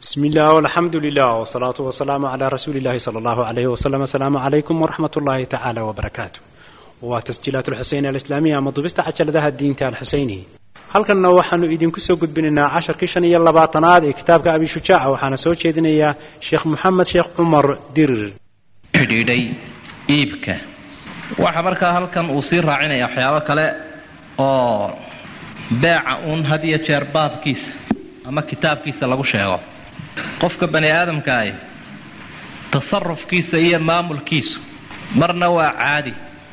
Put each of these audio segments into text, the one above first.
بسم الله والحمد لله والصلاة والسلام على رسول الله صلى الله عليه وسلم السلام عليكم ورحمة الله تعالى وبركاته وتسجيلات الحسين الإسلامية مضبست عجل ذا الدين تال حسيني halkanna waxaanu idinku soo gudbinaynaa casharkii shan iyo labaatanaad ee kitaabka abi shujaaca waxaana soo jeedinayaa sheekh moxamed sheekh cumar dirir xidhiidhay iibka waxa markaa halkan uu sii raacinaya waxyaabo kale oo beeca uun had iyo jeer baabkiisa ama kitaabkiisa lagu sheego qofka bani aadamkaahi tasarufkiisa iyo maamulkiisu marna waa caadi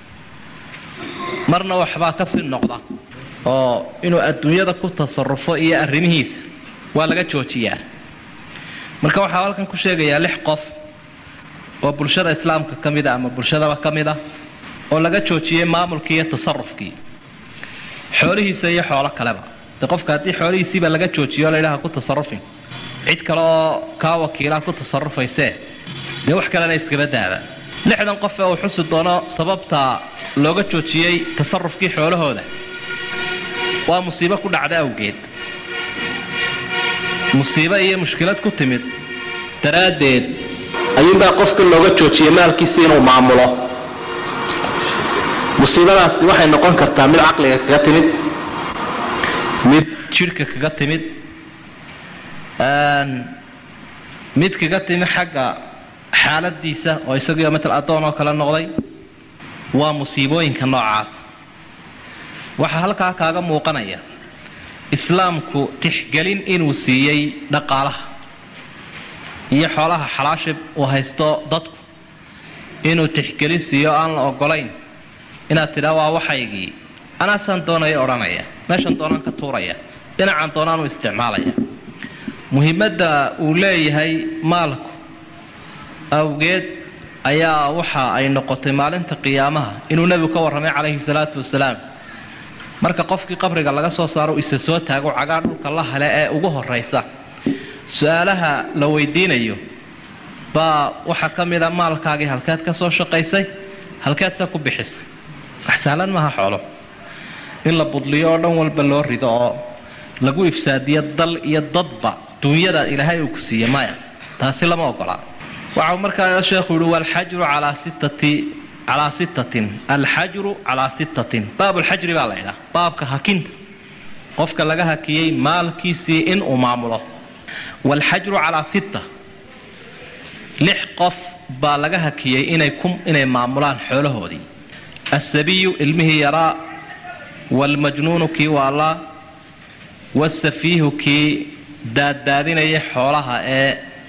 marna waxbaa kasii noqda oo inuu adduunyada ku tasarufo iyo arrimihiisa waa laga joojiyaa marka waxaa halkan ku sheegayaa lix qof oo bulshada islaamka ka mid a ama bulshadaba ka mid a oo laga joojiyey maamulkii iyo tasarufkii xoolihiisa iyo xoolo kaleba de qofka haddii xoolihiisiiba laga joojiyo o layidhaha ku tasarufin cid kale oo kaa wakiilaa ku tasarufaysee dee wax kalena iskaba daaba lixdan qof ee uu xusi doono sababta looga joojiyey tasarufkii xoolahooda waa musiibo ku dhacda awgeed musiibo iyo mushkilad ku timid daraaddeed ayuunbaa qofka looga joojiyey maalkiisa inuu maamulo musiibadaasi waxay noqon kartaa mid caqliga kaga timid mid jidhka kaga timid mid kaga timid xagga xaaladiisa oo isagiio matal addoon oo kale noqday waa musiibooyinka noocaas waxaa halkaa kaaga muuqanaya islaamku tixgelin inuu siiyey dhaqaalaha iyo xoolaha xalaashib uu haysto dadku inuu tixgelin siiyo aan la ogolayn inaad tidhaa waa waxaygii anaasaan doonaya odhanaya meeshan doonaan ka tuuraya dhinacan doonaan u isticmaalaya muhiimadda uu leeyahay maalku awgeed ayaa waxa ay noqotay maalinta qiyaamaha inuu nebigu ka warramay calayhi salaatu wasalaam marka qofkii qabriga laga soo saaro isa soo taago cagaa dhulka la hale ee ugu horaysa su-aalaha la weydiinayo baa waxaa ka mid a maalkaagii halkeed ka soo shaqaysay halkeedse ku bixisay wax sahlan maaha xoolo in la budliyo oo dhan walba loo rido oo lagu ifsaadiyo dal iyo dadba duunyada ilaahay uu ku siiye maya taasi lama ogolaa waxau markaa sheekhu yihi walxajru calaa sittati calaa sittatin alxajru calaa sittatin baab lxajri baa la ydhaha baabka hakinta qofka laga hakiyey maalkiisii inuu maamulo walxajru calaa sitta lix qof baa laga hakiyey inay inay maamulaan xoolahoodii asabiyu ilmihii yaraa waalmajnuunu kii waalaa wasafiihu kii daaddaadinaya xoolaha ee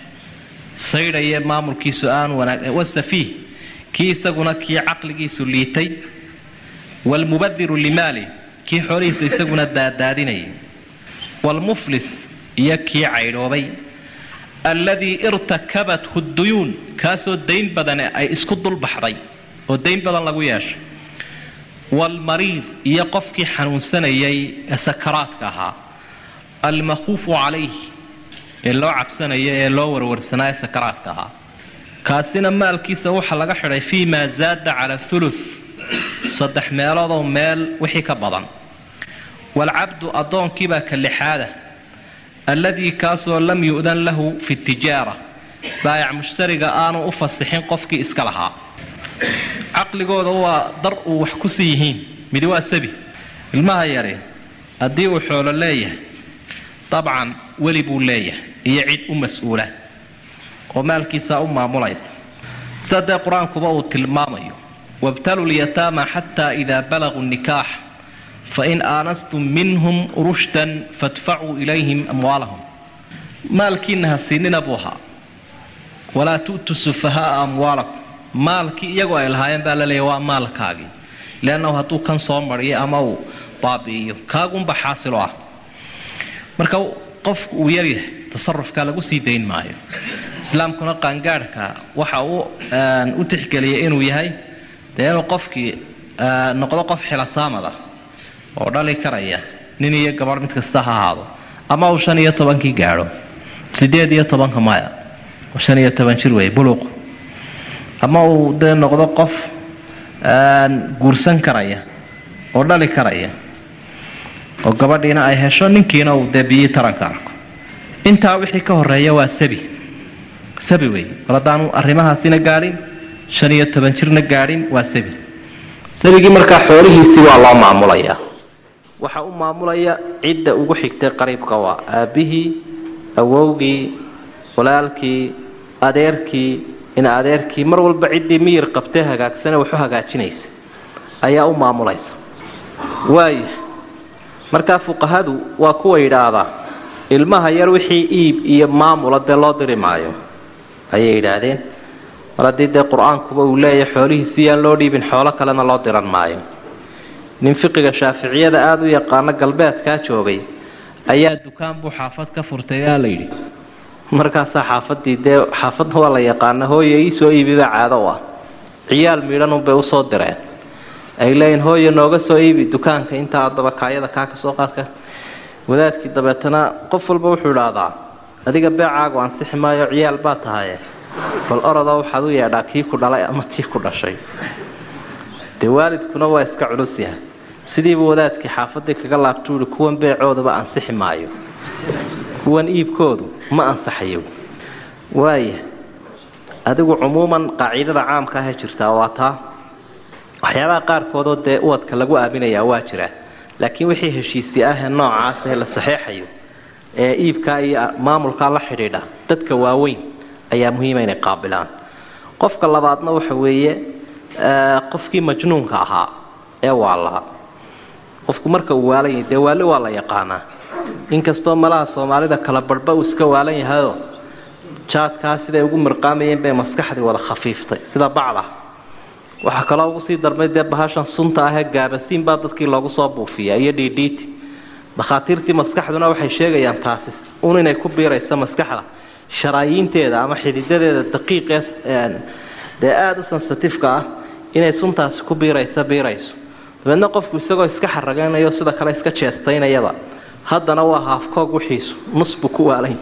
saydhaya maamulkiisu aan wanaag wasafiih kii isaguna kii caqligiisu liitay waalmubadiru limaali kii xoolihiisa isaguna daadaadinayay waalmuflis iyo kii caydhoobay alladii irtakabathu duyuun kaasoo dayn badane ay isku dulbaxday oo dayn badan lagu yeeshay waalmariid iyo qofkii xanuunsanayay ee sakaraadka ahaa almakhuufu calayh ee loo cabsanaya ee loo warwarsanaa ee sakaraadka ahaa kaasina maalkiisa waxaa laga xidhay fii maa zaada cala thuluth saddex meeloodoo meel wixii ka badan waalcabdu addoonkiibaa ka lixaada alladii kaasoo lam yu'dan lahu fi tijaara baayac mushtariga aanu u fasixin qofkii iska lahaa caqligooda waa dar uu wax ku sii yihiin midi waa sabi ilmaha yari haddii uu xoolo leeyahay dabcan weli buu leeyahay iyo cid u mas-uula oo maalkiisaa u maamulaysa sida dee qur-aankuba uu tilmaamayo wabtalu lyataama xataa idaa balaguu nikaax fain aanastum minhum rushdan fadfacuu ilayhim amwaalahum maalkiina ha siinina buu ahaa walaa tu'tu sufahaaa amwaalakum maalkii iyagoo ay lahaayeen baa la leeyahy waa maalkaagii leannahu hadduu kan soo mariyo ama uu baabi'iyo kaagunba xaasilo ah marka qofku uu yaryahay tasarufkaa lagu sii dayn maayo islaamkuna qaangaadhka waxa uu u tixgeliyay inuu yahay dee inuu qofkii noqdo qof xilasaamad ah oo dhali karaya nin iyo gabarh mid kasta ha ahaado ama uu shan iyo tobankii gaadho sideed iyo tobanka maya oo shan iyo toban jir wey buluq ama uu dee noqdo qof guursan karaya oo dhali karaya oo gabadhiina ay hesho ninkiina uu dee biyii taranka arko intaa wixii ka horeeya waa sabi sabi wey mar haddaanu arrimahaasina gaadhin shan iyo toban jirna gaadhin waa sabi sabigii markaa xoolihiisii waa loo maamulayaa waxaa u maamulaya cidda ugu xigtay qariibka waa aabbihii awowgii walaalkii adeerkii in adeerkii mar walba ciddii miyir qabtee hagaagsane waxu hagaajinaysa ayaa u maamulaysa waaya markaa fuqahadu waa kuwa yidhaahdaa ilmaha yar wixii iib iyo maamula dee loo diri maayo ayay yidhaahdeen mar haddii dee qur-aankuba uu leeyahay xoolihiisi yaan loo dhiibin xoolo kalena loo diran maayo nin fiqiga shaaficiyada aada u yaqaano galbeedkaa joogay ayaa dukaan buu xaafad ka furtay aa la yidhi markaasaa xaafadii dee xaafadna waa la yaqaana hooye iisoo iibibaa caado u ah ciyaal miidhanunbay usoo direen ay leeyihin hooye nooga soo iibi dukaanka intaa adaba kaayada kaa ka soo qaadka wadaadkii dabeetana qof walba wuxuu idhaahdaa adiga beecaagu ansixi maayo ciyaal baa tahaye bal oroda waxaad u yeedhaa kii ku dhalay ama tii ku dhashay dee waalidkuna waa iska culus yahay sidiiba wadaadkii xaafadii kaga laabtuu ihi kuwan beecoodaba ansixi maayo kuwan iibkoodu ma ansaxayo waaya adigu cumuuman qaacidada caamka ahee jirtaa waa taa waxyaabaha qaarkoodoo dee uwadka lagu aaminayaa waa jira laakiin wixii heshiisi ahee noocaas ee la saxeexayo ee iibkaa iyo maamulkaa la xidhiidha dadka waaweyn ayaa muhiima inay qaabilaan qofka labaadna waxa weeye qofkii majnuunka ahaa ee waalaha qofku marka uu waalan yahay dee waali waa la yaqaanaa inkastoo malaha soomaalida kala barhba uu iska waalan yahayoo jaadkaa siday ugu mirqaamayeen bay maskaxdii wada khafiiftay sida bacda waxaa kaloo ugu sii darmay dee bahashan sunta ahee gaabasiin baa dadkii loogu soo buufiyaa iyo dhiidhiiti dakhaatiirtii maskaxduna waxay sheegayaan taasi un inay ku biirayso maskaxda sharaayiinteeda ama xididadeeda daqiiqee dee aada u sensitifeka ah inay suntaasi ku biirayso biirayso dabeedna qofku isagoo iska xaragaynayo sida kale iska jeestaynayaba haddana waa haafkoog wixiisu nus buu ku waalay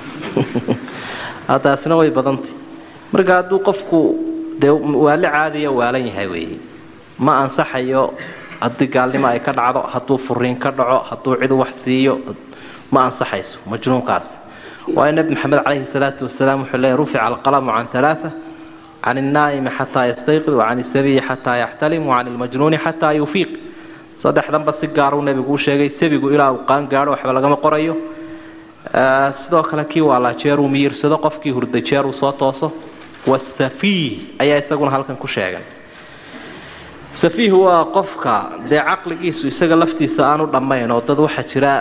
taasina way badantay marka hadduu qofku dee waali caadiya waalan yahay weeye ma ansaxayo haddii gaalnimo ay ka dhacdo hadduu furiin ka dhaco hadduu cidu wax siiyo ma ansaxayso majnuunkaas waayo nebi maxamed calayhi salaatu wasalaam wuxuu leeyay rufica alqalamu can alaaa can alnaa'imi xataa yastayqid wacan isabiyi xataa yaxtalim wacan almajnuuni xataa yufiiq saddexdanba si gaaruu nebigu u sheegay sabigu ilaa uu qaan gaadho waxba lagama qorayo sidoo kale kii waalaa jeeruu miyirsado qofkii hurday jeeruu soo tooso wasafiih ayaa isaguna halkan ku sheegay safiih waa qofka dee caqligiisu isaga laftiisa aanu dhammayn oo dad waxaa jira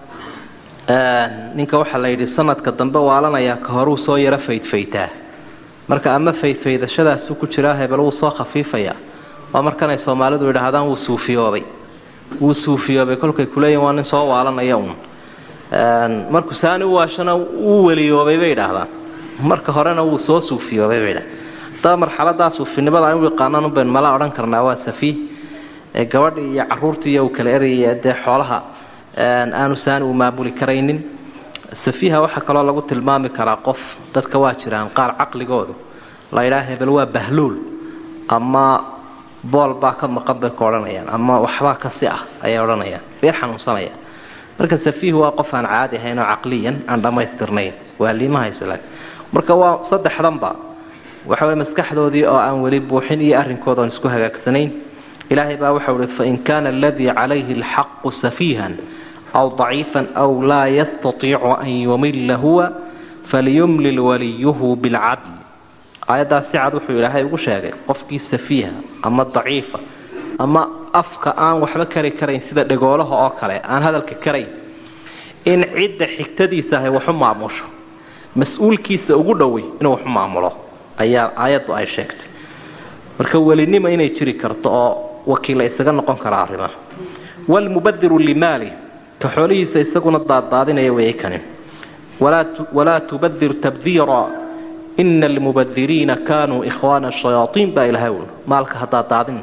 ninka waxaa la yidhi sanadka dambe waalanayaa ka horuu soo yaro faydfaytaa marka ama faydfaydashadaasuu ku jiraa hebel wuu soo khafiifayaa waa markanay soomaalidu yidhaahdaan wuu suufiyoobay wuu suufiyoobay kolkay kuleeyihin waa nin soo waalanaya uun markuu saani u waashana wuu weliyoobay bay idhaahdaan marka horena wuu soo suufiyoobay bay idhahdaan haddaba marxaladaa suufinimada aynu yaqaanaan unbaynu mala odhan karnaa waa safiih ee gabadhii iyo caruurtii iyo uu kala erayay dee xoolaha aanu saani u maamuli karaynin safiiha waxaa kaloo lagu tilmaami karaa qof dadka waa jiraan qaar caqligoodu la yidhaha hebel waa bahluul ama bool baa ka maqan bay ka odhanayaan ama waxbaa kasi ah ayay odhanayaan beer xanuunsanaya marka safiih waa qof aan caadi ahayn oo caqliyan aan dhammaystirnayn waa liimahaysa marka waa saddexdanba waxa way maskaxdoodii oo aan weli buuxin iyo arrinkooda oon isku hagaagsanayn ilaahay baa waxau ihi fain kaana aladii calayhi alxaqu safiihan aw daciifan aw laa yastatiicu an yumilla huwa falyumlil waliyuhu bilcadl aayaddaas si cad wuxuu ilaahay ugu sheegay qofkii safiiha ama daciifa ama afka aan waxba kari karayn sida dhegoolaha oo kale aan hadalka karayn in cidda xigtadiisa ahay waxu maamusho mas-uulkiisa ugu dhowey inuu waxu maamulo ayaa aayaddu ay sheegtay marka welinimo inay jiri karto oo wakiilla isaga noqon kara arrimaha waalmubadiru limaali ka xoolihiisa isaguna daaddaadinaya weeye kani walaa tubadir tabdiira ina almubadiriina kaanuu ikhwaana shayaaiin baa ilahay ul maalka ha daaddaadin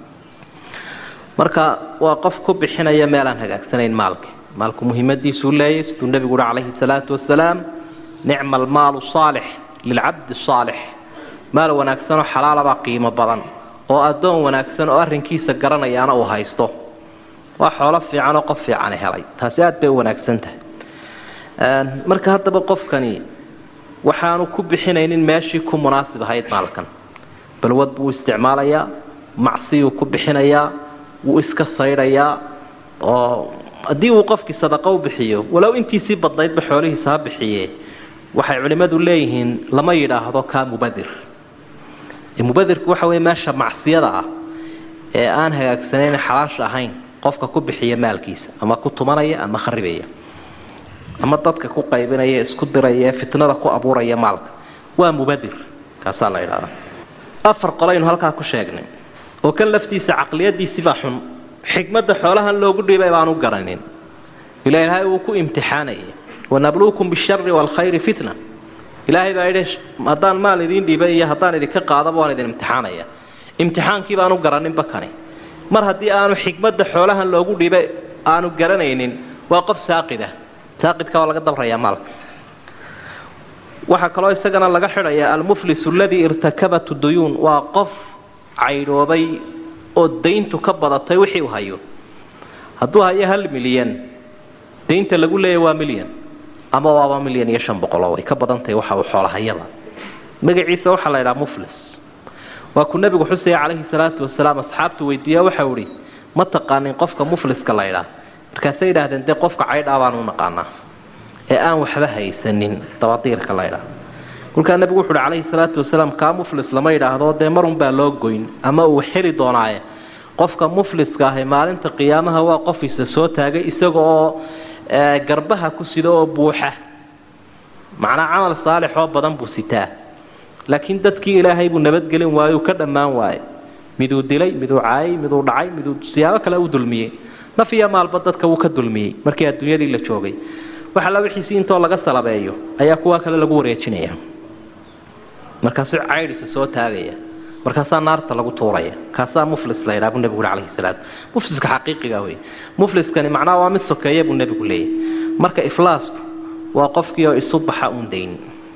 marka waa qof ku bixinaya meelaan hagaagsanayn maalka maalku muhiimadiisuu leeyay siduu nebigu uhi calayhi salaatu wasalaam nicma almaalu saalix lilcabdi saalix maal wanaagsanoo xalaalabaa qiimo badan oo addoon wanaagsan oo arrinkiisa garanayaana uu haysto waa xoolo fiican oo qof fiicani helay taasi aad bay u wanaagsan tahay marka haddaba qofkani waxaanu ku bixinaynin meeshii ku munaasib ahayd maalkan balwad buu isticmaalayaa macsiyuu ku bixinayaa wuu iska saydhayaa oo haddii uu qofkii sadaqo u bixiyo walow intiisii badnaydba xoolihiisa ha bixiye waxay culimmadu leeyihiin lama yidhaahdo kaa mubadir mubadirku waxa wey meesha macsiyada ah ee aan hagaagsanayn xalaasha ahayn qofka ku bixiya maalkiisa ama ku tumanaya ama kharibaya ama dadka ku qaybinaya isku diraya fitnada ku abuuraya maalka waa mubadir kaasaa la idhahdaa afar qolaynu halkaa ku sheegnay oo kan laftiisa caqliyadiisibaa xun xikmadda xoolahan loogu dhiibay baanu garanin ila ilaahay uu ku imtixaanaya wanabluukum bishari waalkhayri fitna ilaahay baa yidhi haddaan maal idiin dhiibay iyo haddaan idinka qaadaba waan idin imtixaanaya imtixaankii baanu garaninba kani mar haddii aanu xikmadda xoolahan loogu dhiibay aanu garanaynin waa qof saaqida saaqidka waa laga dalrayaa maalka waxaa kaloo isagana laga xidhayaa almuflisu aladii irtakabat duyuun waa qof caydhoobay oo dayntu ka badatay wixii uu hayo hadduu hayo hal milyan daynta lagu leeya waa milyan ama waaba milyan iyo shan boqoloo way ka badantahay waxa uu xoolahayada magaciisa waxaa la ydhaha muflis waa kuu nebigu xusaya calayhi salaatu wasalaam asxaabtu weydiiya waxau idhi ma taqaanin qofka mufliska la ydhaa markaasay yidhaahdeen dee qofka caydhaa baanu u naqaanaa ee aan waxba haysanin dabadiirka la ydhaa kolkaa nebigu wuxu uhi calayhi salaatu wasalaam kaa muflis lama yidhaahdo dee marunbaa loo goyn ama uu xeli doonaaye qofka mufliska ahi maalinta qiyaamaha waa qofiisa soo taagay isaga oo garbaha ku sida oo buuxa macnaa camal saalixoo badan buu sitaa laakiin dadkii ilaahay buu nabadgelin waaye uu ka dhammaan waaye miduu dilay miduu caayay miduu dhacay miduu siyaabo kale u dulmiyey naf iyo maalba dadka wuu ka dulmiyey markii adduunyadii la joogay waxalla wixiisii intoo laga salabeeyo ayaa kuwa kale lagu wareejinaya markaasuu caydhisa soo taagaya markaasaa naarta lagu tuuraya kaasaa muflis la ydhaa buu nebigu ui calayhi salaam mufliska xaqiiqiga wey mufliskani macnaha waa mid sokeeya buu nebigu leeyahy marka iflaasku waa qofkii oo isu baxa uun dayn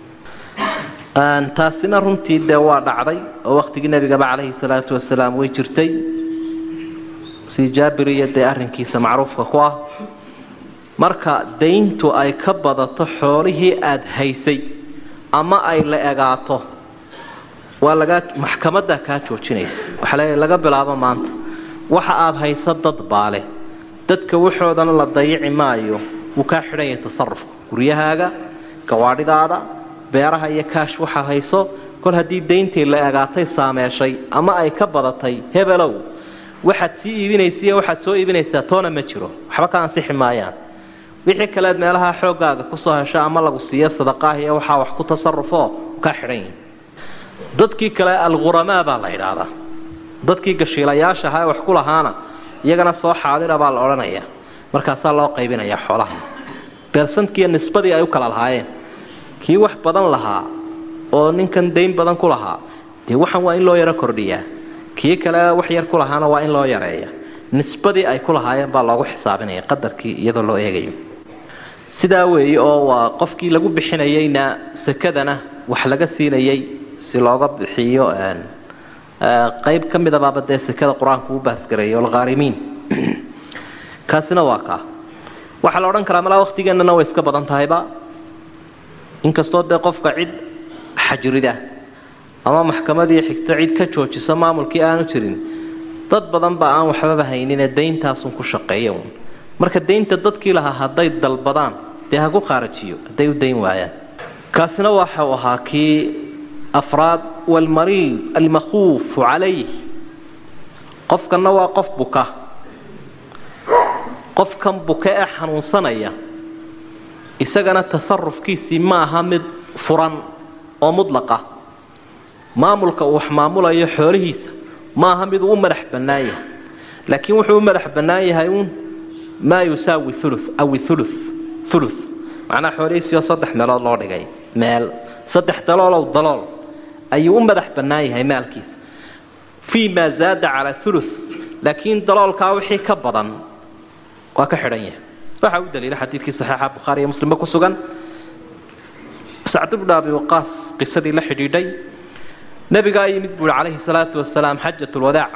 taasina runtii dee waa dhacday oo waqtigii nebigaba calayhi salaatu wasalaam way jirtay si jaabir iyo dee arrinkiisa macruufka ku ah marka dayntu ay ka badato xoolihii aada haysay ama ay la egaato waa lagaa maxkamaddaa kaa joojinaysa waxaa leeyahay laga bilaabo maanta waxa aada hayso dad baale dadka waxoodana la dayici maayo wuu kaa xidhan yahay tasarufka guryahaaga gawaadhidaada beeraha iyo kaash waxaad hayso kol haddii dayntii la egaatay saameeshay ama ay ka badatay hebelow waxaad sii iibinaysa iyo waxaad soo iibinaysaa toona ma jiro waxba ka ansixi maayaan wixii kaleed meelaha xooggaaga kusoo hesho ama lagu siiyo sadaqaah iyo waxaa wax ku tasarufo kaa xidhan yihin dadkii kale alghuramaa baa la yidhaahdaa dadkii gashiilayaasha ahaa ee wax ku lahaana iyagana soo xaadira baa la odhanaya markaasaa loo qaybinayaa xoolaha beersankiiyo nisbadii ay u kala lahaayeen kii wax badan lahaa oo ninkan dayn badan ku lahaa dee waxan waa in loo yaro kordhiyaa kii kale wax yar ku lahaana waa in loo yareeya nisbadii ay ku lahaayeen baa loogu xisaabinaya qadarkii iyadoo loo eegayo sidaa weeye oo waa qofkii lagu bixinayeyna sakadana wax laga siinayey si looga bixiyo qayb ka midabaaba dee sekada qur-aanku u baasgareeyo alkhaarimiin kaasina waa kaa waxaa la odhan karaa malaa waqtigeennana way iska badan tahayba inkastoo dee qofka cid xajrida ama maxkamadii xigto cid ka joojiso maamulkii aanu jirin dad badan ba aan waxbaba hayninee dayntaasun ku shaqeeya uun marka daynta dadkii lahaa hadday dalbadaan dee ha ku khaarajiyo hadday u dayn waayaan kaasina waxau ahaa kii afraad walmariid almakhuufu calayh qofkanna waa qof buka qofkan buka ee xanuunsanaya isagana tasarufkiisii ma aha mid furan oo mudlaqa maamulka uu wax maamulayo xoolihiisa ma aha mid uu u madax bannaan yahay laakiin wuxuu u madax bannaan yahay uun maa yusaawi ulu aw ulu ulu macnaha xoolihiisiioo saddex meelood loo dhigay meel saddex daloolow dalool ayuu u madax bannaan yahay maalkiisa fii maa zaada calaa ulu laakiin daloolkaa wixii ka badan waa ka xidhan yahay waxaa u daliila xadiidkii saxiixa bukhaari iyo muslimba ku sugan sacd bnu abi waqaas qisadii la xidhiidhay nebigaa yimid buuhi calayhi salaatu wasalaam xajatulwadaac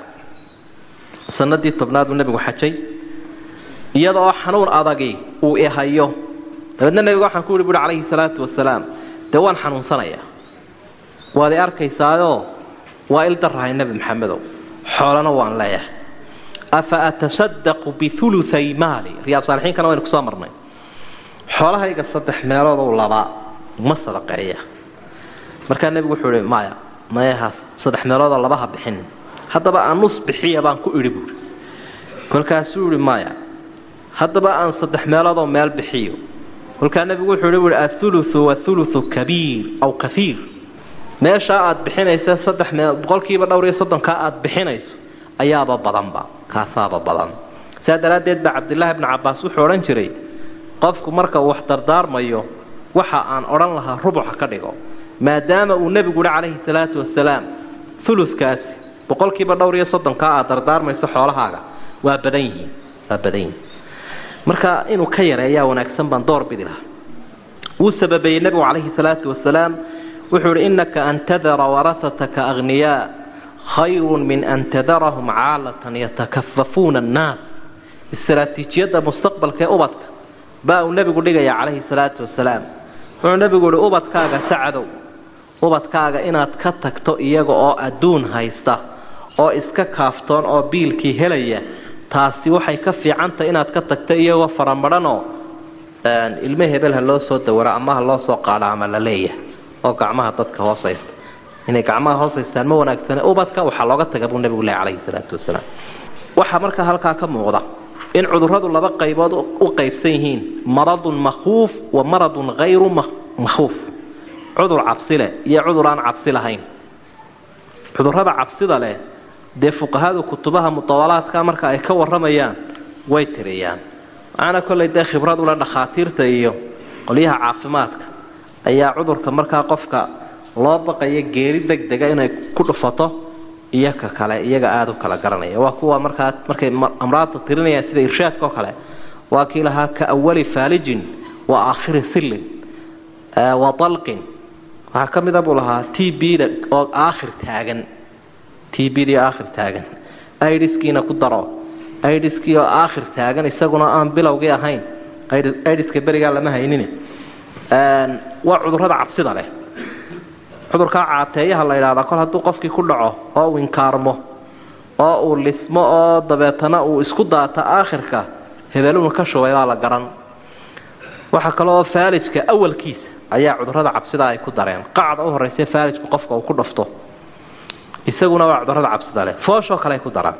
sanadii tobnaad buu nebigu xajay iyadoo xanuun adagi uu ihayo dabeedna nebiga waxaan ku yihi buui calayhi salaatu wasalaam dee waan xanuunsanayaa waad i arkaysaayoo waa il darahay nebi maxamedow xoolana waan leeyahay afa atasadaqu biuluay maali riyaad saalixiinkana waynu kusoo marnay xoolahayga saddex meeloodou labaa ma sadaqeeya markaa nebigu wuxuu ihi maya mayahaas saddex meeloodoo labaha bixin haddaba aan nus bixiya baan ku idhi buuri kolkaasuu ihi maya haddaba aan saddex meeloodoo meel bixiyo kolkaa nebigu wuxuu ihi buui athuluthu wathuluthu kabiir aw kaiir meeshaa aad bixinaysa saddex mee boqolkiiba dhowr iyo soddonkaa aad bixinayso ayaaba badanba kaasaaba badan saa daraaddeed baa cabdilaahi bni cabbaas wuxuu odhan jiray qofku marka uu wax dardaarmayo waxa aan odhan lahaa rubuxa ka dhigo maadaama uu nebigu yihi calayhi salaatu wasalaam ulukaasi boqolkiiba dhowr iyo soddonkaa aad dardaarmayso xoolahaaga waa badan yihiin waa badan yihiin marka inuu ka yareeyaa wanaagsan baan door bidi lahaa wuu sababeeyey nebigu calayhi salaatu wasalaam wuxuu ihi innaka an tadara warahataka akhniyaa khayrun min an tadarahum caalatan yatakafafuuna annaas istaraatiijiyadda mustaqbalka ee ubadka baa uu nebigu dhigaya calayhi salaatu wasalaam wuxuu nebigu ihi ubadkaaga sacadow ubadkaaga inaad ka tagto iyaga oo adduun haysta oo iska kaaftoon oo biilkii helaya taasi waxay ka fiicantahy inaad ka tagto iyagoo faramadhanoo ilmo hebel ha loo soo dawaro ama ha loo soo qaadho ama la leeyahay oo gacmaha dadka hoosaysta inay gacmaha hoosaystaan ma wanaagsane ubadka waxaa looga taga buu nebigu leh calayhi salaatu wasalaam waxaa markaa halkaa ka muuqda in cudurradu laba qaybood u qaybsan yihiin maradun makhuuf wa maradun hayru makhuuf cudur cabsi leh iyo cudur aan cabsi lahayn cudurrada cabsida leh dee fuqahadu kutubaha mutawalaadka marka ay ka warramayaan way tiriyaan waxaana kollay dee khibrad ule dhakhaatiirta iyo qolyaha caafimaadka ayaa cudurka markaa qofka loo baqaya geeri deg dega inay ku dhufato iyo ka kale iyaga aada u kala garanaya waa kuwa markaa markay amraadta tirinayaan sida irshaadka oo kale waa kii lahaa ka awali faalijin wa aakhiri sillin wa dalqin waxaa ka mida buu lahaa t bda oo aakhir taagan t bd aakhir taagan idiskiina ku daro idiskii oo aakhir taagan isaguna aan bilowgii ahayn idiska berigaa lama haynin waa cudurrada cabsida leh cudurkaa caateeyaha la yidhahdaa kol hadduu qofkii ku dhaco oo uu inkaarmo oo uu lismo oo dabeetana uu isku daato aakhirka hebelunu ka shubay baa la garan waxaa kale oo faalijka awalkiisa ayaa cudurrada cabsida ay ku dareen qacda u horraysa faalijku qofka uu ku dhafto isaguna waa cudurrada cabsida leh fooshoo kale ay ku daraan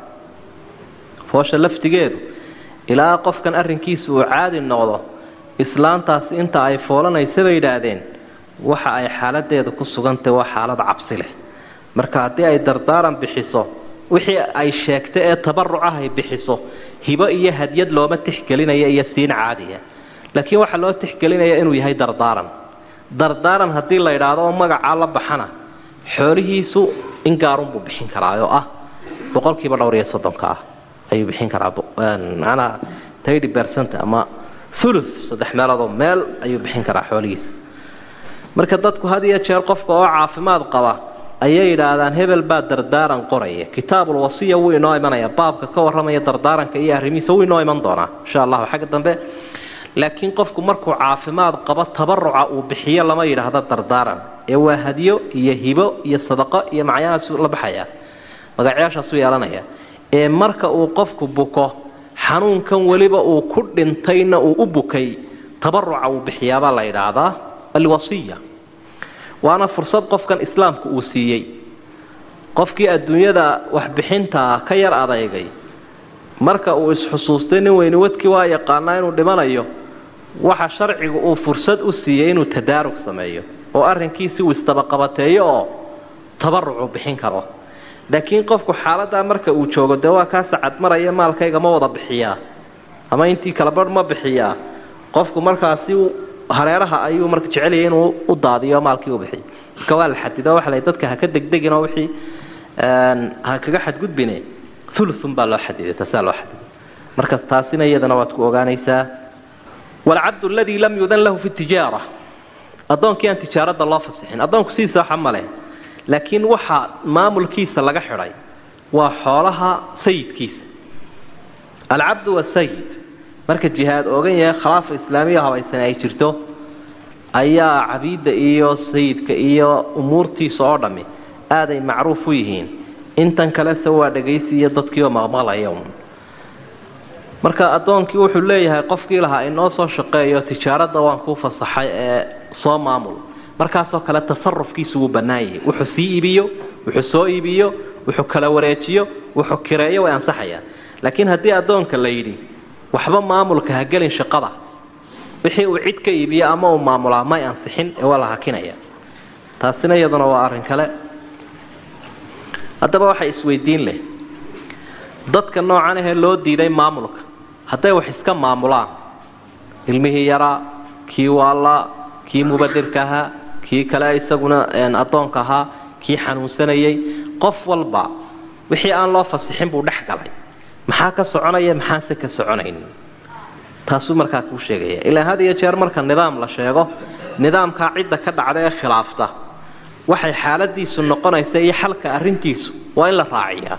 foosha laftigeedu ilaa qofkan arrinkiisa uu caadi noqdo islaantaasi inta ay foolanaysa bay yidhaahdeen waxa ay xaaladeeda ku sugantahy waa xaalad cabsi leh marka haddii ay dardaaran bixiso wixii ay sheegtay ee tabarucah ay bixiso hibo iyo hadyad looma tixgelinaya iyo siin caadiya laakiin waxaa loo tixgelinaya inuu yahay dardaaran dardaaran haddii la yidhaahdo oo magacaa la baxana xoolihiisu in gaarunbuu bixin karaa oo ah boqolkiiba dhowr iyo soddonka ah ayuu bixin karaa macnaha tidy bercent ama ulu saddex meeloodoo meel ayuu bixin karaa xoolihiisa marka dadku had iyo jeer qofka oo caafimaad qaba ayay yidhaahdaan hebel baa dardaaran qoraya kitaabul wasiya wuu inoo imanaya baabka ka warramaya dardaaranka iyo arrimihiisa wuu inoo iman doonaa insha allahu xagga dambe laakiin qofku markuu caafimaad qabo tabaruca uu bixiyo lama yidhaahdo dardaaran ee waa hadyo iyo hibo iyo sadaqo iyo macyahaasuu la baxaya magacyaashaasuu yeelanaya ee marka uu qofku buko xanuunkan weliba uu ku dhintayna uu u bukay tabaruca uu bixiyaabaa la yidhaahdaa alwasiya waana fursad qofkan islaamku uu siiyey qofkii adduunyada waxbixintaa ka yar adeygay marka uu isxusuustay nin weyni wadkii waa yaqaanaa inuu dhimanayo waxa sharcigu uu fursad u siiyey inuu tadaarug sameeyo oo arrinkiisi uu isdabaqabateeyo oo tabarucu bixin karo laakiin qofku xaaladaa marka uu joogo dee waa kaa sacad maraya maalkayga ma wada bixiyaa ama intii kala barh ma bixiyaa qofku markaasi hareeraha ayuu marka jecelyahay inuu u daadiyo maalkii u bixiyo marka waa la xadido waxa la dadka ha ka degdegin oo wixii ha kaga xadgudbine ulun baa loo xadiday taasaa loo xadiday marka taasina iyadana waad ku ogaanaysaa walcabdu aladii lam yudan lahu fi tijaara addoonkii aan tijaaradda loo fasixin addoonku sidiisa waxa male laakiin waxa maamulkiisa laga xidhay waa xoolaha sayidkiisa alcabdu wasayid marka jihaad ogan yahay khilaafa islaamiya habaysan ay jirto ayaa cabiidda iyo sayidka iyo umuurtiisa oo dhammi aaday macruuf u yihiin intan kalese waa dhagaysi iyo dadkiioo maqmaqlaya un marka addoonkii wuxuu leeyahay qofkii lahaa inoo soo shaqeeyo tijaaradda waan kuu fasaxay ee soo maamul markaasoo kale tasarufkiisu wuu bannaan yahay wuxuu sii iibiyo wuxuu soo iibiyo wuxuu kala wareejiyo wuxuu kireeyo way ansaxayaan laakiin haddii addoonka la yidhi waxba maamulka ha gelin shaqada wixii uu cid ka iibiyo ama uu maamulaa may ansixin ee waa la hakinaya taasina iyaduna waa arrin kale haddaba waxay isweydiin leh dadka noocan ahee loo diiday maamulka hadday wax iska maamulaan ilmihii yaraa kii waallaa kii mubadirka ahaa kii kale isaguna addoonka ahaa kii xanuunsanayay qof walba wixii aan loo fasixin buu dhex galay maxaa ka soconaya maxaase ka soconayn taasuu markaa kuu sheegaya ilaa had iyo jeer marka nidaam la sheego nidaamkaa cidda ka dhacda ee khilaafta waxay xaaladiisu noqonaysa iyo xalka arrintiisu waa in la raaciyaa